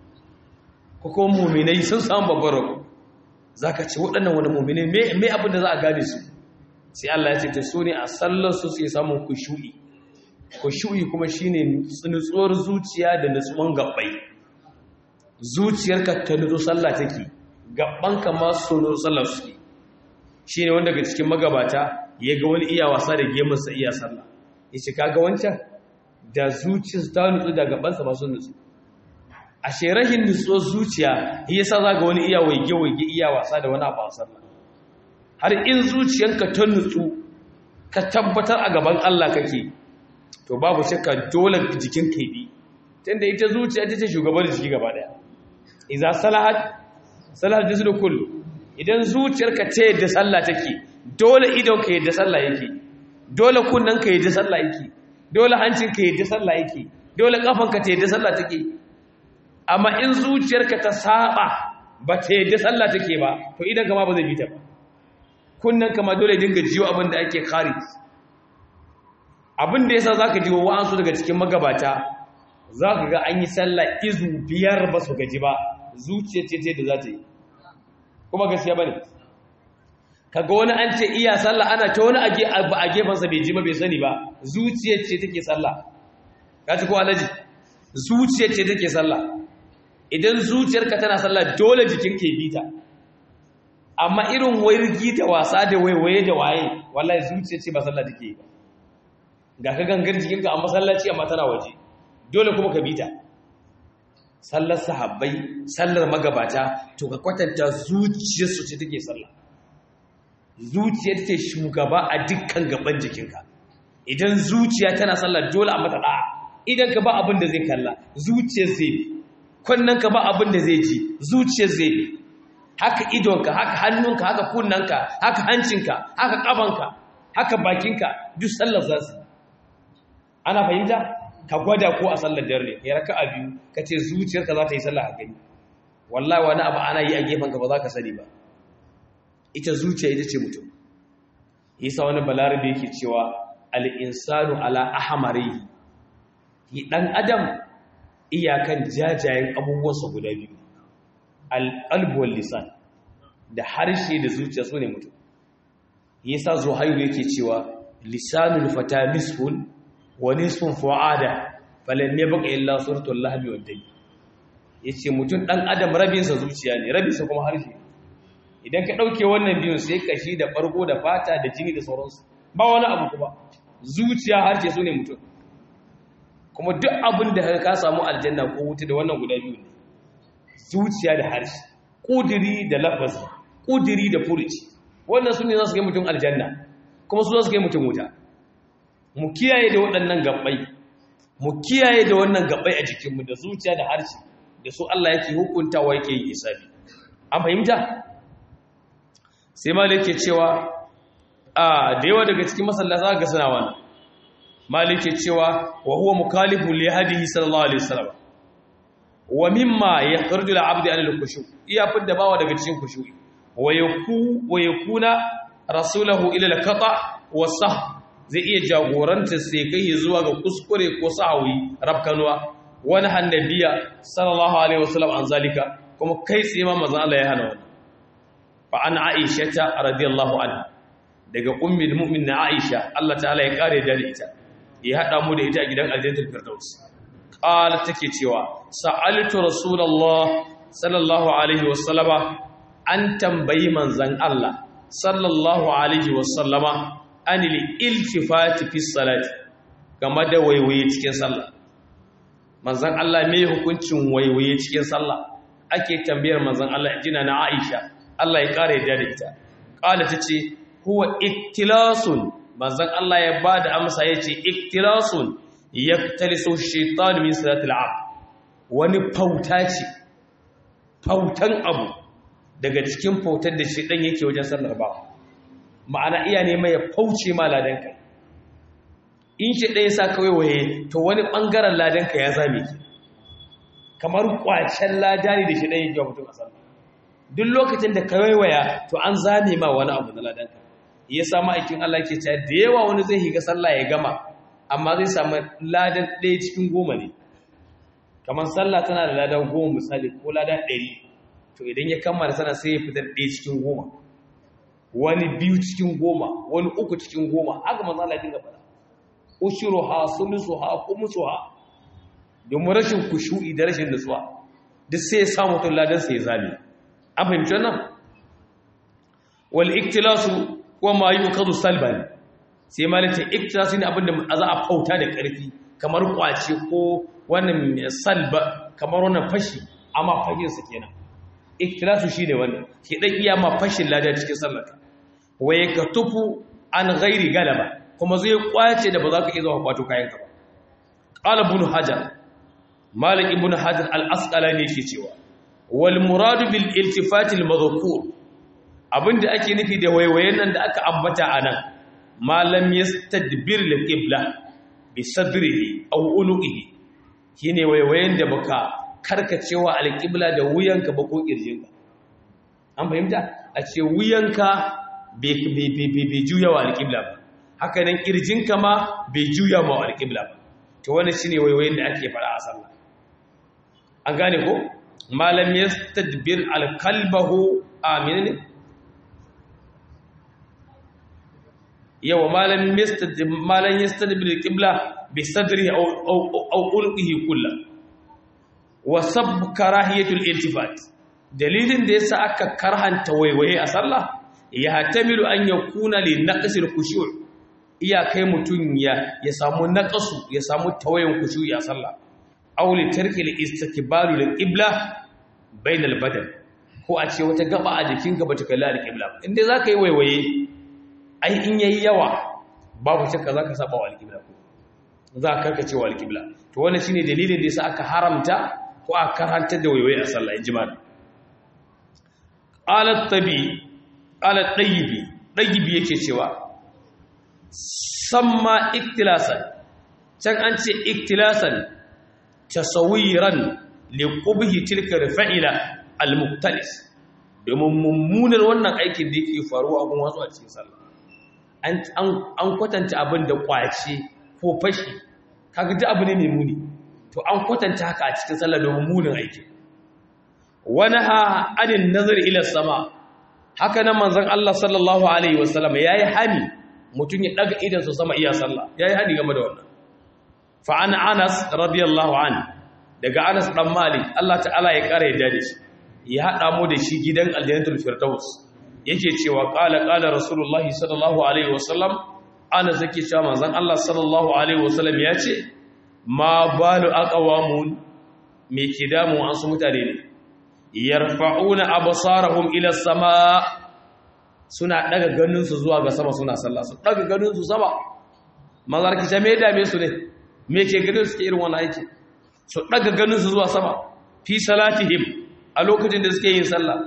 ko kuma muminai sun samu babbaro za ka ce waɗannan wani muminai mai abin da za a gane su sai Allah ya ce ta so ne a sallarsu sai samun kushu'i kushu'i kuma shi ne nutsuwar zuciya da nutsuwan gabbai zuciyarka ta nutsu sallah take gabbanka masu nutsu sallar suke shi ne wanda daga cikin magabata ya ga wani iya wasa da gemunsa iya sallah ya ce kaga wancan da zuciyarsa ta nutsu da gabansa masu nutsu a sherahin nutsuwar zuciya ya sa za ga wani iya waige-waige iya wasa da wani abu a sallah har in zuciyanka ta nutsu ka tabbatar a gaban Allah kake to babu shakka dole jikin ka bi tunda ita zuciya ta ce shugaban jiki gaba daya idza salahat salahat jisdu kullu idan zuciyarka ta yadda sallah take dole idon ka yadda sallah yake dole kunnen ka yadda sallah yake dole hancin ka yadda sallah yake dole kafan ka ta yadda sallah take amma in zuciyarka ta saba ba ta yadda sallah take ba to idan kama ba zai bi ta ba kunnen kama dole dinga jiyo abin da ake kare abin da yasa zaka ji wa'ansu daga cikin magabata zaka ga an yi sallah izu biyar ba su gaji ba zuciyar ce da za ta yi kuma gaskiya bane kaga wani an ce iya sallah ana ta wani a gefensa bai ji ba bai sani ba zuciyar ce take sallah ka ci ko alaji zuciyar ce take sallah idan zuciyarka tana sallah dole jikin ke bita amma irin wairgi da wasa da waiwaye da waye wallahi zuciyar ce ba sallah take ba ga ka gangar jikinka a masallaci amma tana waje dole kuma ka bita sallar sahabbai sallar magabata to ka kwatanta zuciyarsu ce take sallah zuciyar ce shugaba a dukkan gaban jikinka idan zuciya tana sallah dole a mata da'a idan ka ba abin da zai kalla zuciyar zai bi kunnen ka ba abin da zai ji zuciyar zai bi haka idonka haka hannunka haka kunnanka haka hancinka haka kafanka haka bakinka duk sallar za su ana fahimta ka gwada ko a sallar dare ya raka a biyu ka ce zuciyarka za ta yi sallah a gani wallahi wani abu ana yi a gefenka ba za ka sani ba ita zuciya ita ce mutum yasa wani balarabe yake cewa al'insanu ala ahamari yi ɗan adam iyakan jajayen abubuwansa guda biyu al'albuwar lisan da harshe da zuciya su ne mutum yasa zuhairu yake cewa lisanul fata nisfun wa nisfun fu'ada falan ne baka illa suratul lahmi wad dai yace mutum dan adam rabinsa zuciya ne rabinsa kuma harshe idan ka dauke wannan biyun sai kashi da farko da fata da jini da sauransu ba wani abu kuma zuciya harshe su ne mutum kuma duk abin da ka samu aljanna ko wuta da wannan guda biyu ne zuciya da harshe kudiri da lafazi kudiri da furuci wannan su ne za su kai mutum aljanna kuma su za su kai mutum wuta mu kiyaye da waɗannan gabbai mu kiyaye da wannan gabbai a jikinmu da zuciya da harshe da su Allah yake hukuntawa yake yi isabi an fahimta sai malik ke cewa a da yawa daga cikin masallata ga suna wannan malik ke cewa wa huwa mukalifu li hadihi sallallahu alaihi wasallam wa mimma yakhruju al-'abdu an al-khushu iya fidda bawa daga cikin khushu'i wa yaku wa yakuna rasulahu ila al-qata wa sah zai iya jagoranta sai kai zuwa ga kuskure ko sahawi rabkanwa wani hannabiya sallallahu alaihi wasallam an zalika kuma kai tsaye ma manzon Allah ya hana wannan fa an aisha ta radiyallahu anha daga ummul mu'minin aisha Allah ta'ala ya kare da ita ya hada mu da ita a gidan aljannatul firdaus qala take cewa sa'altu rasulullah sallallahu alaihi wasallama an tambayi manzon Allah sallallahu alaihi wasallama anil iltifati fi salati game da waiwaye cikin sallah manzon Allah me hukuncin waiwaye cikin sallah ake tambayar manzon Allah jina na Aisha Allah ya kare da ita qala tace huwa iktilasun manzon Allah ya bada amsa yace iktilasun yaktalisu shaytan min salatil abd wani fauta ce fautan abu daga cikin fautar da shaytan yake wajen sallar ba ma'ana iya ne mai fauce ma ladanka in shi ɗaya sa kawai waye to wani ɓangaren ladanka ya zame ki kamar ƙwacen lada ne da shi ɗaya yake mutum a sallah duk lokacin da ka waiwaya to an zame ma wani abu na ladanka ya samu aikin Allah ke cewa da yawa wani zai higa sallah ya gama amma zai samu ladan ɗaya cikin goma ne kamar sallah tana da ladan goma misali ko ladan ɗari to idan ya kammala sana sai ya fitar ɗaya cikin goma wani biyu cikin goma wani uku cikin goma haka manzo Allah ya dinga faɗa ushuruha sulusuha khumsuha domin rashin kushu'i da rashin nutsuwa duk sai ya samu to ladan sai ya zame an fahimci wannan wal iktilasu wa ma yuqadu salban sai malaka iktilasu ne abinda za a fauta da ƙarfi kamar kwace ko wannan salba kamar wannan fashi amma fahin sa kenan iktilasu shine wannan shi dan iya ma fashin ladan cikin sallarka waye ka tufu an gairi galaba kuma zai kwace da ba za ka iya zuwa kwato kayanka ba qala ibn hajar malik ibn hajar al-asqalani yake cewa wal murad bil iltifat al madhkur abinda ake nufi da waiwayen nan da aka ambata anan malam yastadbir lil qibla bi sadrihi aw unuqihi shine waiwayen da baka karkacewa al-qibla da wuyanka ba ko kirjinka an fahimta a ce wuyanka bai juya wa alƙibla ba haka nan ƙirjinka ma bai juya wa alƙibla ba to wani shi ne waiwayin da ake fara a sallah an gane ko malam ya tadbir alkalbahu amin ne yawa malam ya tadbir alƙibla bi sadri au ulqihi kullu wa sab karahiyatul iltifat dalilin da yasa aka karhanta waiwaye a sallah ya hatamilu an ya kuna li naqsil khushu' iya kai mutun ya ya samu naqasu ya samu tawayen khushu'i a sallah aw li tarki al-istiqbalu lil-qibla bayna al-badan ko a ce wata gaba a jikinka bata kalli al-qibla inda zaka yi waiwaye ai in yayi yawa babu shakka zaka saba wa al-qibla ko za ka karkace wa al-qibla to wannan shine dalilin da yasa aka haramta ko aka karantar da waiwaye a sallah injima qalat tabi qalat tayyibi tayyibi yake cewa samma iktilasan can an ce iktilasan tasawiran liqubhi tilka fa'ila al-muqtalis domin mummunar wannan aikin da yake faruwa a wasu a cikin sallah an an kwatanta abin da kwace ko fashi kaga duk abu ne mai muni to an kwatanta haka a cikin sallah domin munin aiki wani ha anin nazar ila sama haka nan manzon Allah sallallahu alaihi wasallam yayi hani mutum ya daga idan su sama iya sallah yayi hani game da wannan fa an Anas radiyallahu an daga Anas dan Malik Allah ta'ala ya kare yadda da shi ya hada mu da shi gidan aljannatul firdaus yake cewa qala qala rasulullahi sallallahu alaihi wasallam Anas yake cewa manzon Allah sallallahu alaihi wasallam ya ce ma balu aqwamun me ke damu an su mutane ne yarfa'una absarahum ila sama suna daga ganinsu zuwa ga sama suna sallah su daga ganinsu sama mazarki ta me dame su ne me ke ganin su ke irin wannan aiki su daga ganinsu zuwa sama fi salatihim a lokacin da suke yin sallah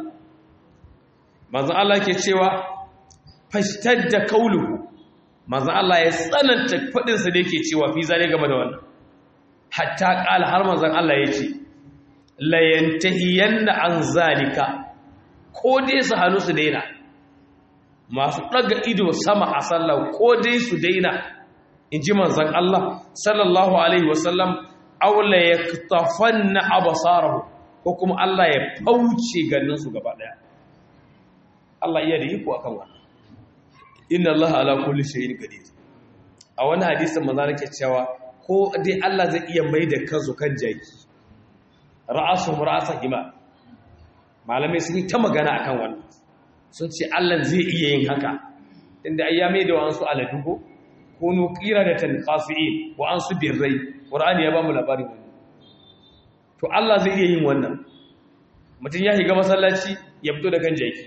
manzon Allah ke cewa fashtadda qawluhu manzon Allah ya tsananta fadin sa da yake cewa fi zare game da wannan hatta qala har manzon Allah ya ce la yantahiyanna an zalika ko dai su hannu su daina masu ɗaga ido sama a sallah ko dai su daina in ji manzan Allah sallallahu Alaihi wasallam aula ya tafan na abasarahu ko kuma Allah ya fauce ganinsu gaba ɗaya Allah iya da yi ku akan wani inna Allah ala kulli shayin qadir a wani hadisin manzo nake cewa ko dai Allah zai iya mai da kansu kan jaki ra'asu ra'asa hima malamai sun yi ta magana akan wannan sun ce Allah zai iya yin haka inda ai ya mai da wa'ansu aladugo ko nuqira da tanqasiin wa'ansu birrai qur'ani ya ba mu labarin wannan to Allah zai iya yin wannan mutum ya shiga masallaci ya fito da kan jaki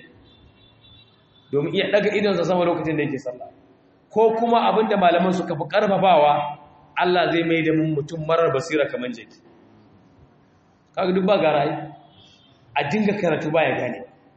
domin iya daga idonsa sama lokacin da yake sallah ko kuma abinda malaman suka fi karfafawa Allah zai mai da mun mutum marar basira kaman jaki kaga duk ba garayi a dinga karatu baya gane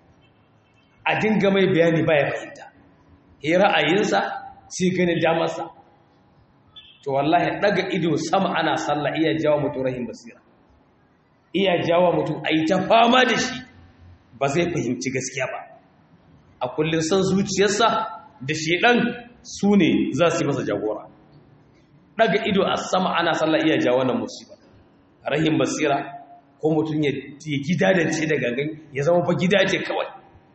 a dinga mai bayani baya fahimta yi ra'ayinsa sai ganin damarsa to wallahi daga ido sama ana sallah iya jawo mutum rahim basira iya jawo mutum a yi ta fama da shi ba zai fahimci gaskiya ba a kullum san zuciyarsa da shedan su ne za su yi masa jagora daga ido a sama ana sallah iya jawo wannan musiba rahim basira ko mutum ya gidadance da gangan ya zama fa gida ce kawai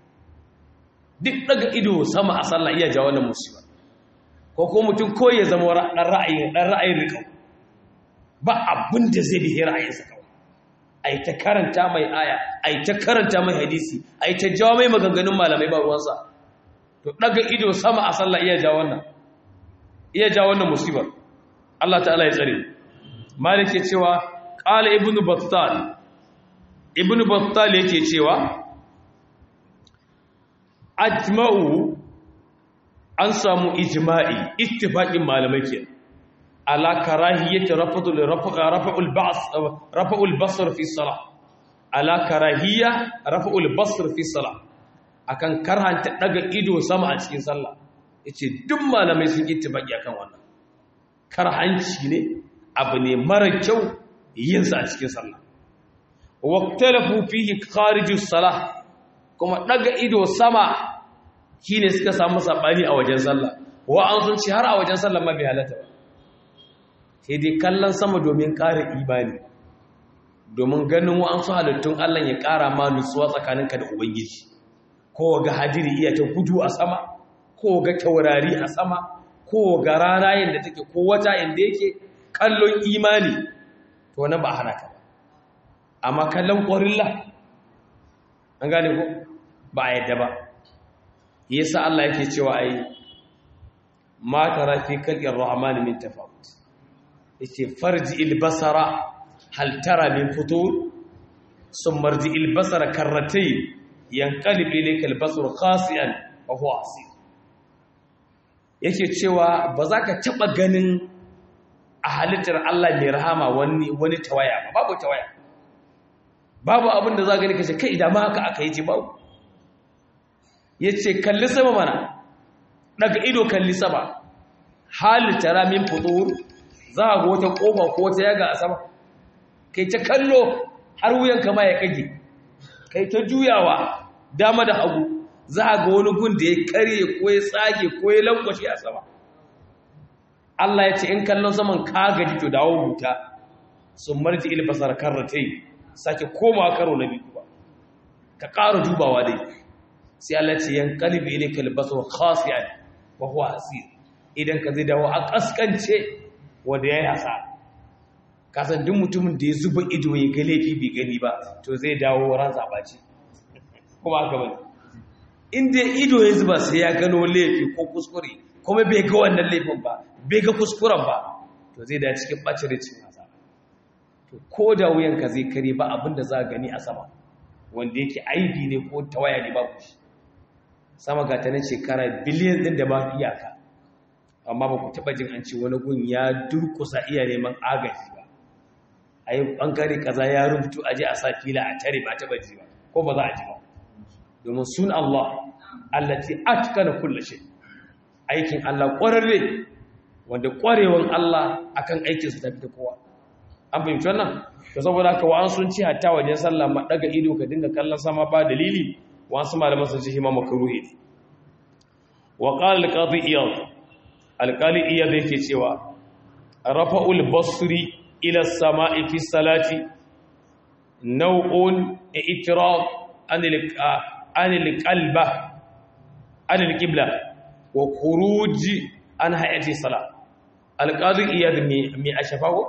duk daga ido sama a sallah iya jawo wannan musiba ko ko mutum ko ya zama dan ra'ayin dan ra'ayin rikau ba abin da zai bi ra'ayinsa kawai ai ta karanta mai aya ai ta karanta mai hadisi ai ta jawo mai maganganun malamai ba ruwansa to daga ido sama a sallah iya jawo wannan iya jawo wannan musibar Allah ta'ala ya tsare malik ya cewa qala ibnu battal ibnu battal yake cewa ajma'u an samu ijma'i ittifaqin malamai ke ala karahiyyati rafa'ul rafa'ul ba's rafa'ul basr fi salah ala karahiyya rafa'ul basr fi salah akan karhanta daga ido sama a cikin sallah yace duk malamai sun ittifaqi akan wannan karhanci ne abu ne mara kyau yin sa a cikin sallah waqtalafu fihi kharijus salah kuma daga ido sama shine suka samu sabani a wajen sallah wa an sun ci har a wajen sallah ma bai halatta ba sai dai kallon sama domin ƙara imani domin ganin wa an su halittun Allah ya ƙara ma nutsuwa tsakaninka da ubangiji ko ga hadiri iya ta gudu a sama ko ga taurari a sama ko ga rana yanda take ko wata yanda yake kallon imani to na ba hana ka ba amma kallon ƙwarilla an gane ko ba a yadda ba yasa Allah yake cewa ai ma tara fi kalqir rahman min tafawut yace farji al basara hal tara min futur sun marji ilbasar karratai yankalib ilayka albasar khasi'an wa huwa asir yake cewa ba za ka taɓa ganin a halittar Allah mai rahama wani wani tawaya ba babu tawaya babu abin da za gani kace kai idan ma haka aka yi ce babu yace kalli sama mana daga ido kalli sama halitta ramin fudur za ga wata kofa ko wata yaga a sama kai ta kallo har wuyan kama ya kage kai ta juyawa dama da hagu za ga wani gun da ya karye ko ya tsage ko ya lankwashe a sama Allah ya ce in kallon saman ka gaji to dawo buta sun marji ilbasar karratai sake komawa karo na biyu ba ka ƙara dubawa dai sai Allah ce yan kalbi ne kalbasar khasiyan wa huwa hasir idan ka zai dawo a kaskance wanda yayi hasa ka san duk mutumin da ya zuba ido ya ga laifi bai gani ba to zai dawo ran zabaci kuma haka bane inda ido ya zuba sai ya gano laifi ko kuskure kuma bai ga wannan laifin ba bai ga kuskuren ba to zai da cikin bacin cikin hasa to ko da wuyanka zai kare ba abinda za a gani a sama wanda yake aibi ne ko tawaya ne babu shi sama ga ta na shekara biliyan din da ba iyaka amma ba ku taba jin an ce wani gun ya durkusa iya neman agaji ba a yi ɓangare kaza ya rubutu aje a sa fila a tare ba taba ji ba ko ba za a ji ba domin sun Allah allati atkana kullu shay aikin Allah ƙwararre wanda ƙwarewan Allah akan aikin su tafi da kowa an fahimci wannan to saboda haka wa'an sun ci hatta wajen sallah ma daga ido ka dinga kallon sama ba dalili wasu malaman sun ce hima makruhi ne wa qala al-qadi iyad al-qali iyad yake cewa rafa'ul basri ila as-sama'i fi salati naw'un i'tirad an an al-qalba an al-qibla wa khuruj an hayati salat al-qadi iyad mi ashafahu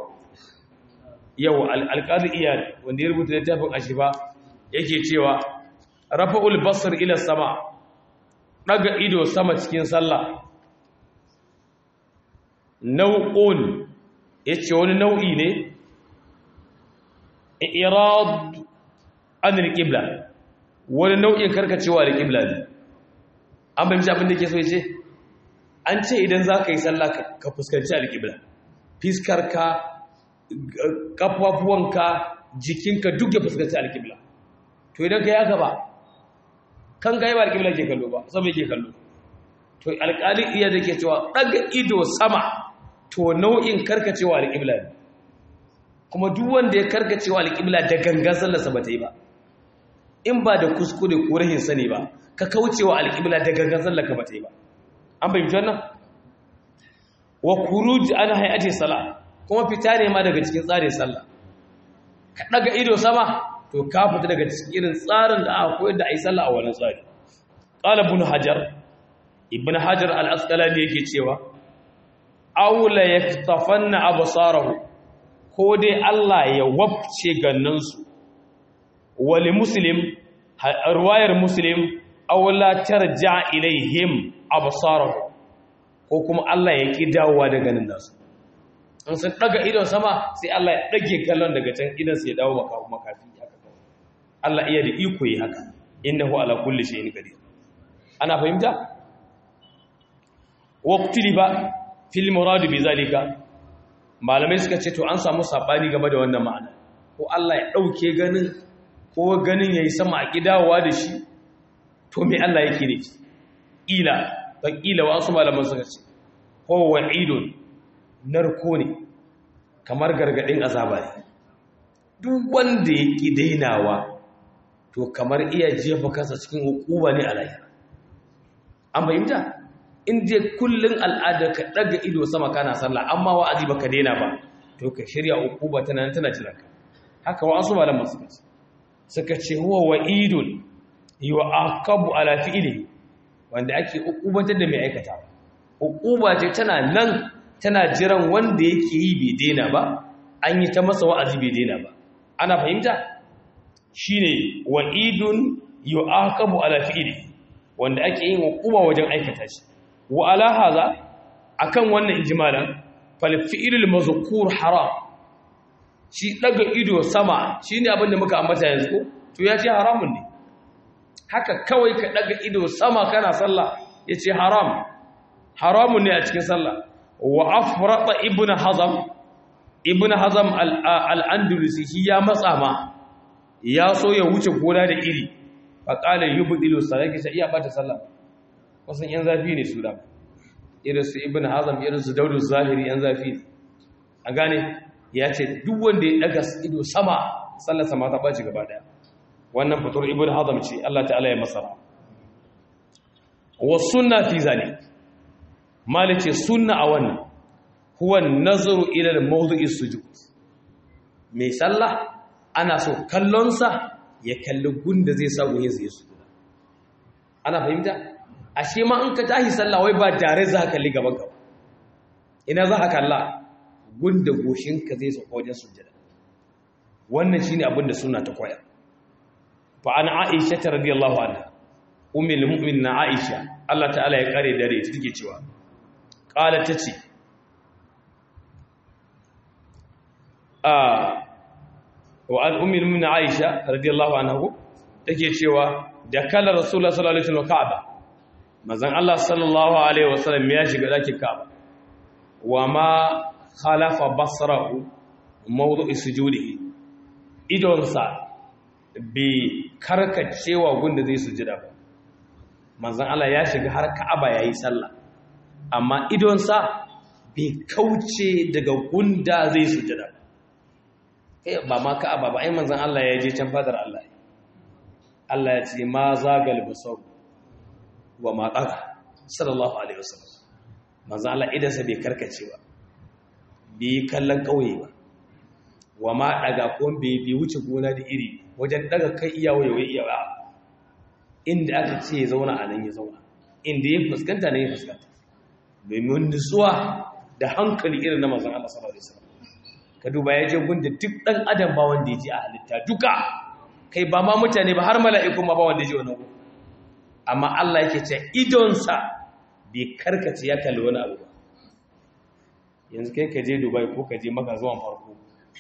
yau alƙali iyali wanda ya rubuta littafin ashiba yake cewa rafa'ul basar ila sama daga ido sama cikin sallah nau'un yace wani nau'i ne irad an alqibla wani nau'in karkacewa alqibla ne an bayyana abin da yake so yace an ce idan zaka yi sallah ka fuskanci alqibla fiskar ka kafafuwanka jikinka duk ya fuskanci alƙibla to idan ka yi haka ba kan ga yi ba alƙibla ke kallo ba sama ke kallo to alƙali iya da ke cewa ɗaga ido sama to nau'in karkacewa alƙibla ne kuma duk wanda ya karkacewa alƙibla da gangan sallarsa ba ta yi ba in ba da kuskure ko rahin sani ba ka kaucewa alƙibla da gangan sallarka ba ta yi ba an fahimci wannan wa kuruj an hayati salat kuma fita ne ma daga cikin tsarin sallah ka daga ido sama to ka fita daga cikin irin tsarin da aka koyar da ai sallah a wannan tsari qala ibn hajar ibn hajar al-asqalani yake cewa aula yaktafanna absarahu ko dai Allah ya wabce gannansu wali muslim ruwayar muslim aula tarja ilaihim absarahu ko kuma Allah ya ki dawowa da ganin nasu in sun daga idon sama sai Allah ya dage kallon daga can idan sai ya dawo maka makafi haka Allah iya da iko yi haka innahu ala kulli shay'in qadir ana fahimta waqtili ba fil murad bi zalika malamai suka ce to an samu sabani game da wannan ma'ana ko Allah ya dauke ganin ko ganin yayi sama a kidawa da shi to me Allah yake ne ila fa ila wasu malaman suka ce ko wa'idun narko ne kamar gargadin azaba ne duk wanda ya ƙi dainawa to kamar iya jefa kansa cikin hukuma ne a lahira an fahimta in je kullun al'ada ka daga ido sama kana sallah amma wa'azi baka daina ba to ka shirya hukuma tana nan tana jiran ka haka wa asu malaman suka ce suka ce huwa wa'idun yu'aqabu ala fi'li wanda ake hukumantar da mai aikata hukuma ce tana nan tana jiran wanda yake yi bai daina ba an yi ta masa wa'azi bai daina ba ana fahimta shine wa'idun yu'aqabu ala fi'li wanda ake yin hukuma wajen aikata shi wa ala haza akan wannan ijmalan fal fi'lul mazkur haram shi daga ido sama shine abin da muka ambata yanzu to ya ce haramun ne haka kawai ka daga ido sama kana sallah yace haram haramun ne a cikin sallah wa afrata ibnu hazam ibnu hazam al-andalusi shi ya matsa ma ya so ya wuce gona da iri fa qala yubdilu salati sai iya bata sallah wasan yan zafi ne su da irin su ibnu hazam irin su daudu zahiri yan zafi ne a gane ya ce duk wanda ya daga ido sama sallar sama ta baci gaba daya wannan fitur ibnu hazam ce Allah ta'ala ya masara wa sunna fi zalik malice sunna a wannan huwa nazaru ila al-mawdu'i sujud mai sallah ana so kallonsa ya kalli gunda zai sa goye zai su ana fahimta ashe ma in ka tashi sallah wai ba tare za ka kalli gaban ka ina za ka kalla gunda goshinka zai sauka wajen sujjada wannan shine abin da sunna ta koya fa an aisha radiyallahu anha ummul mu'minin aisha Allah ta'ala ya kare dare ita take cewa qala tace a wa an ummul mu'minin aisha radiyallahu anha take cewa da kala rasulullah sallallahu alaihi wasallam ka'aba manzon Allah sallallahu alaihi wasallam ya shiga dakin ka'aba wa ma khalafa basrahu mawdu'i sujudihi idonsa bi karkacewa gunda zai sujida ba manzon Allah ya shiga har ka'aba yayi sallah amma idonsa bai kauce daga gunda zai sujida ba eh ba ma ka'aba ba ai manzon Allah ya je can fadar Allah Allah ya ce ma zagal basar wa ma taga sallallahu alaihi wasallam manzon Allah idansa bai karkace ba bai kallon kauye ba wa ma daga ko bai bai wuce gona da iri wajen daga kai iya wayewa iya ba inda aka ce ya zauna a nan ya zauna inda ya fuskanta ne ya fuskanta domin nutsuwa da hankali irin na manzon Allah sallallahu alaihi wasallam ka duba ya je gunda duk dan adam ba wanda ya ji a halitta duka kai ba ma mutane ba har mala'iku ma ba wanda ya ji wannan amma Allah yake ce idonsa bai karkace ya kalli wani abu ba yanzu kai ka je Dubai ko ka je maka zuwan farko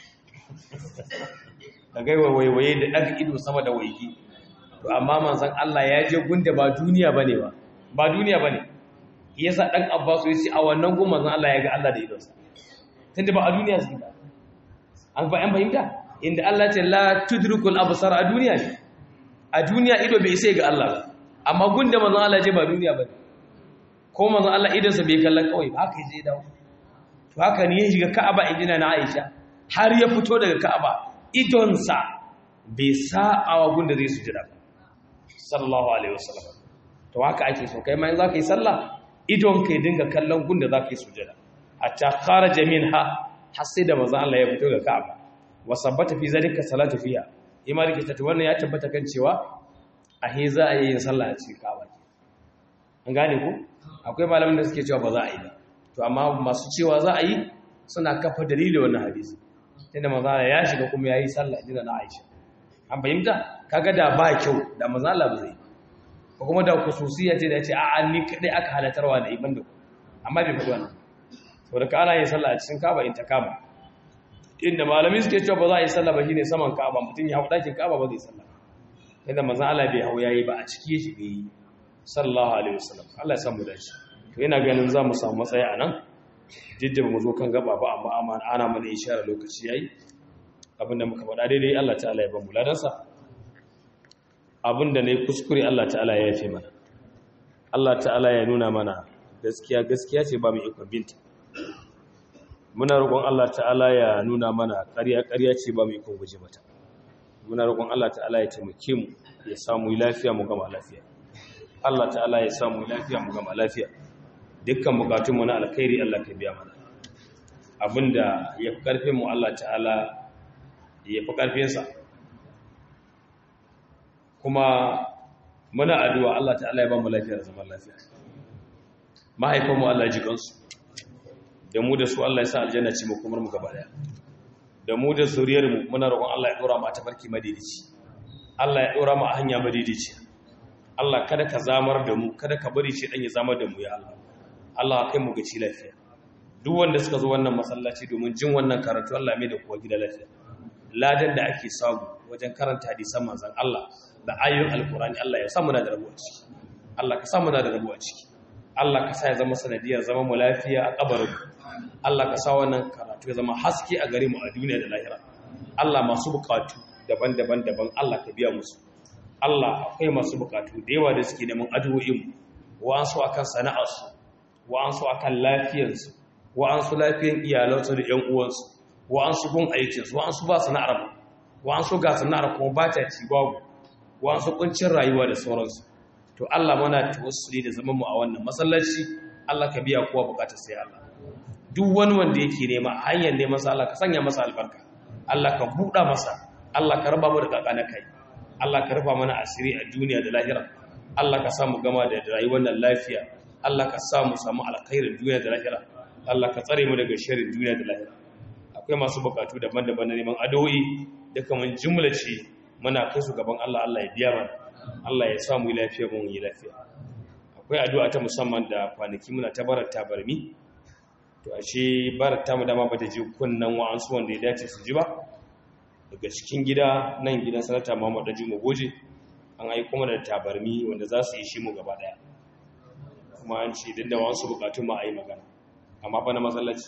ka ga waiwaye da daga ido sama da waiki to amma manzon Allah ya je gunda ba duniya bane ba ba duniya bane yasa dan Abbas ya ce a wannan gun manzon Allah ya ga Allah da idonsa tunda ba a duniya zai ba an fa an fahimta inda Allah ce la tudrikul absar a duniya ne a duniya ido bai sai ga Allah ba amma gunda manzon Allah je ba duniya bane ko manzon Allah idonsa bai kallon kawai ba haka yaje dawo to haka ne ya shiga Ka'aba injina na Aisha har ya fito daga Ka'aba idonsa bai sa'awa gunda zai sujada ba sallallahu alaihi wasallam to haka ake so kai ma in zaka yi sallah idon kai dinga kallon gunda zaka yi sujada hatta kharaja minha har sai da manzon Allah ya fito daga Ka'aba wa sabbata fi zalika salatu fiha imani ke tace wannan ya tabbata kan cewa a he za a yi yin sallah a cikin Ka'aba an gane ku akwai malamin da suke cewa ba za a yi ba to amma masu cewa za a yi suna kafa dalili wannan hadisi tunda manzon Allah ya shiga kuma yayi sallah dinda na Aisha an fahimta kaga da ba kyau da manzon Allah ba zai ko kuma da khususiyya ce da ya ce a'a ni kadai aka halatarwa da ibn da amma bai faɗi wannan saboda ka ana yin sallah a cikin Ka'aba in ta kama inda malami suke cewa ba za a yi sallah ba shine saman Ka'aba mutum ya hau dakin Ka'aba ba zai sallah inda manzon Allah bai hau yayi ba a ciki shi bai yi sallallahu alaihi wasallam Allah ya samu dace to ina ganin za mu samu matsayi a nan jidda mu zo kan gaba ba amma ana mana isharar lokaci yayi abinda muka faɗa daidai Allah ta'ala ya ba mu ladansa abinda ne kuskure Allah ta'ala ya yafe mana Allah ta'ala ya nuna mana gaskiya gaskiya ce ba mu ikon binta muna roƙon Allah ta'ala ya nuna mana ƙarya ƙarya ce ba mu ikon guje mata muna roƙon Allah ta'ala ya taimake mu ya samu lafiya mu gama lafiya Allah ta'ala ya samu lafiya mu gama lafiya dukkan bukatun mu na alkhairi Allah ka biya mana abinda ya fi karfin mu Allah ta'ala ya fi karfin sa kuma muna addu'a Allah ta'ala ya ba mu lafiya da zaman lafiya mahaifanmu Allah ji kansu da mu da su Allah ya sa aljanna ce mu kuma mu gaba daya da mu da zuriyar mu muna roƙon Allah ya dora mu a tafarki madidici Allah ya dora mu a hanya madidici Allah kada ka zamar da mu kada ka bari shi dan ya zamar da mu ya Allah Allah kai mu gaci lafiya duk wanda suka zo wannan masallaci domin jin wannan karatu Allah mai da kuwa gida lafiya ladan da ake samu wajen karanta hadisan manzon Allah da ayoyin alkurani Allah ya samu na da rabuwa ciki Allah ka samu na da rabuwa ciki Allah ka sa ya zama sanadiyar zama mu lafiya a kabarin Allah ka sa wannan karatu ya zama haske a gare mu a duniya da lahira Allah masu bukatu daban-daban daban Allah ka biya musu Allah akwai masu bukatu da yawa da suke neman addu'o'in mu wa'ansu akan sana'arsu wa'ansu akan lafiyarsu wa'ansu lafiyan iyalansu da ƴan uwansu wa'ansu gun aikinsu wa'ansu ba sana'ar ba wa'ansu ga sana'ar kuma ba ta ci babu wa'ansu kuncin rayuwa da sauransu to Allah mana tawassuli da zaman mu a wannan masallaci Allah ka biya kowa bukatar sai Allah duk wani wanda yake nema hanyar neman sa Allah ka sanya masa albarka Allah ka buɗa masa Allah ka raba mu da kakana kai Allah ka rufa mana asiri a duniya da lahira Allah ka samu gama da rayuwar nan lafiya Allah ka samu samu alkhairin duniya da lahira Allah ka tsare mu daga sharrin duniya da lahira akwai masu bukatu daban-daban na neman addu'o'i da kaman jumla ce muna kai su gaban Allah Allah ya biya mana Allah ya samu lafiya mu yi lafiya akwai addu'a ta musamman da kwanaki muna ta barar tabarmi to ashe barar ta mu dama bata ji kunnan wa'ansu wanda ya dace su ji ba daga cikin gida nan gidan sanata Muhammad Daji Goje an aiko mana da tabarmi wanda za su yi shi mu gaba daya kuma an ce dinda wasu bukatun ma a yi magana amma fa na masallaci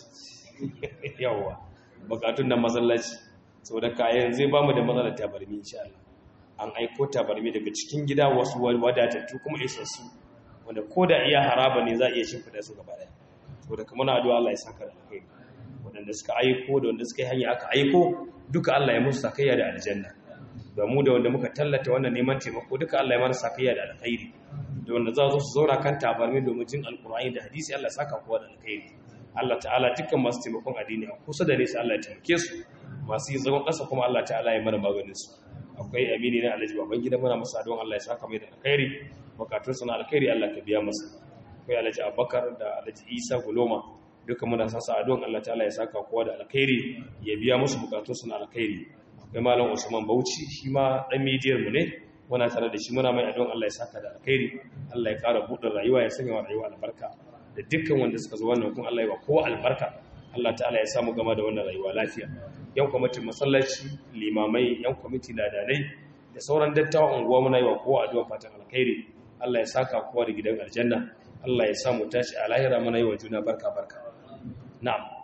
yawwa bukatun na masallaci sau da kayan zai ba mu da matsalar tabarmi insha Allah an aiko tabarmi daga cikin gida wasu wadatattu kuma isassu wanda ko da iya haraba ne za a iya shimfida su gaba daya sau da kamar addu'a Allah ya saka da alkhairi waɗanda suka aiko da wanda suka yi hanya aka aiko duka Allah ya musu sakayya da aljanna da mu da wanda muka tallata wannan neman taimako duka Allah ya mana sakayya da alkhairi da wanda za su zauna kan tabarmi domin jin alkur'ani da hadisi Allah ya saka kowa da alkhairi Allah ta'ala dukkan masu taimakon addini a kusa da nesa Allah ya taimake su masu yin zagon ƙasa kuma Allah ta'ala ya mana maganin su akwai amini na alhaji baban gida muna masa don Allah ya saka mai da alkhairi bukatun su na alkhairi Allah ka biya masa akwai alhaji Abubakar da alhaji Isa Guloma duka muna sasa adon Allah ta'ala ya saka kowa da alkhairi ya biya musu bukatun su na alkhairi akwai malam Usman Bauchi shi ma dan midiyar mu ne muna tare da shi muna mai adon Allah ya saka da alkhairi Allah ya ƙara buɗe rayuwa ya sanya wa rayuwa albarka da dukkan wanda suka zo wannan kuma Allah ya ba kowa albarka Allah ta'ala ya samu gama da wannan rayuwa lafiya yan kwamitin masallaci limamai yan kwamiti ladanai da sauran dattawan unguwa muna yi wa kowa addu'a fatan alkhairi Allah ya saka kowa da gidan aljanna Allah ya samu tashi a lahira muna yi wa juna barka barka na'am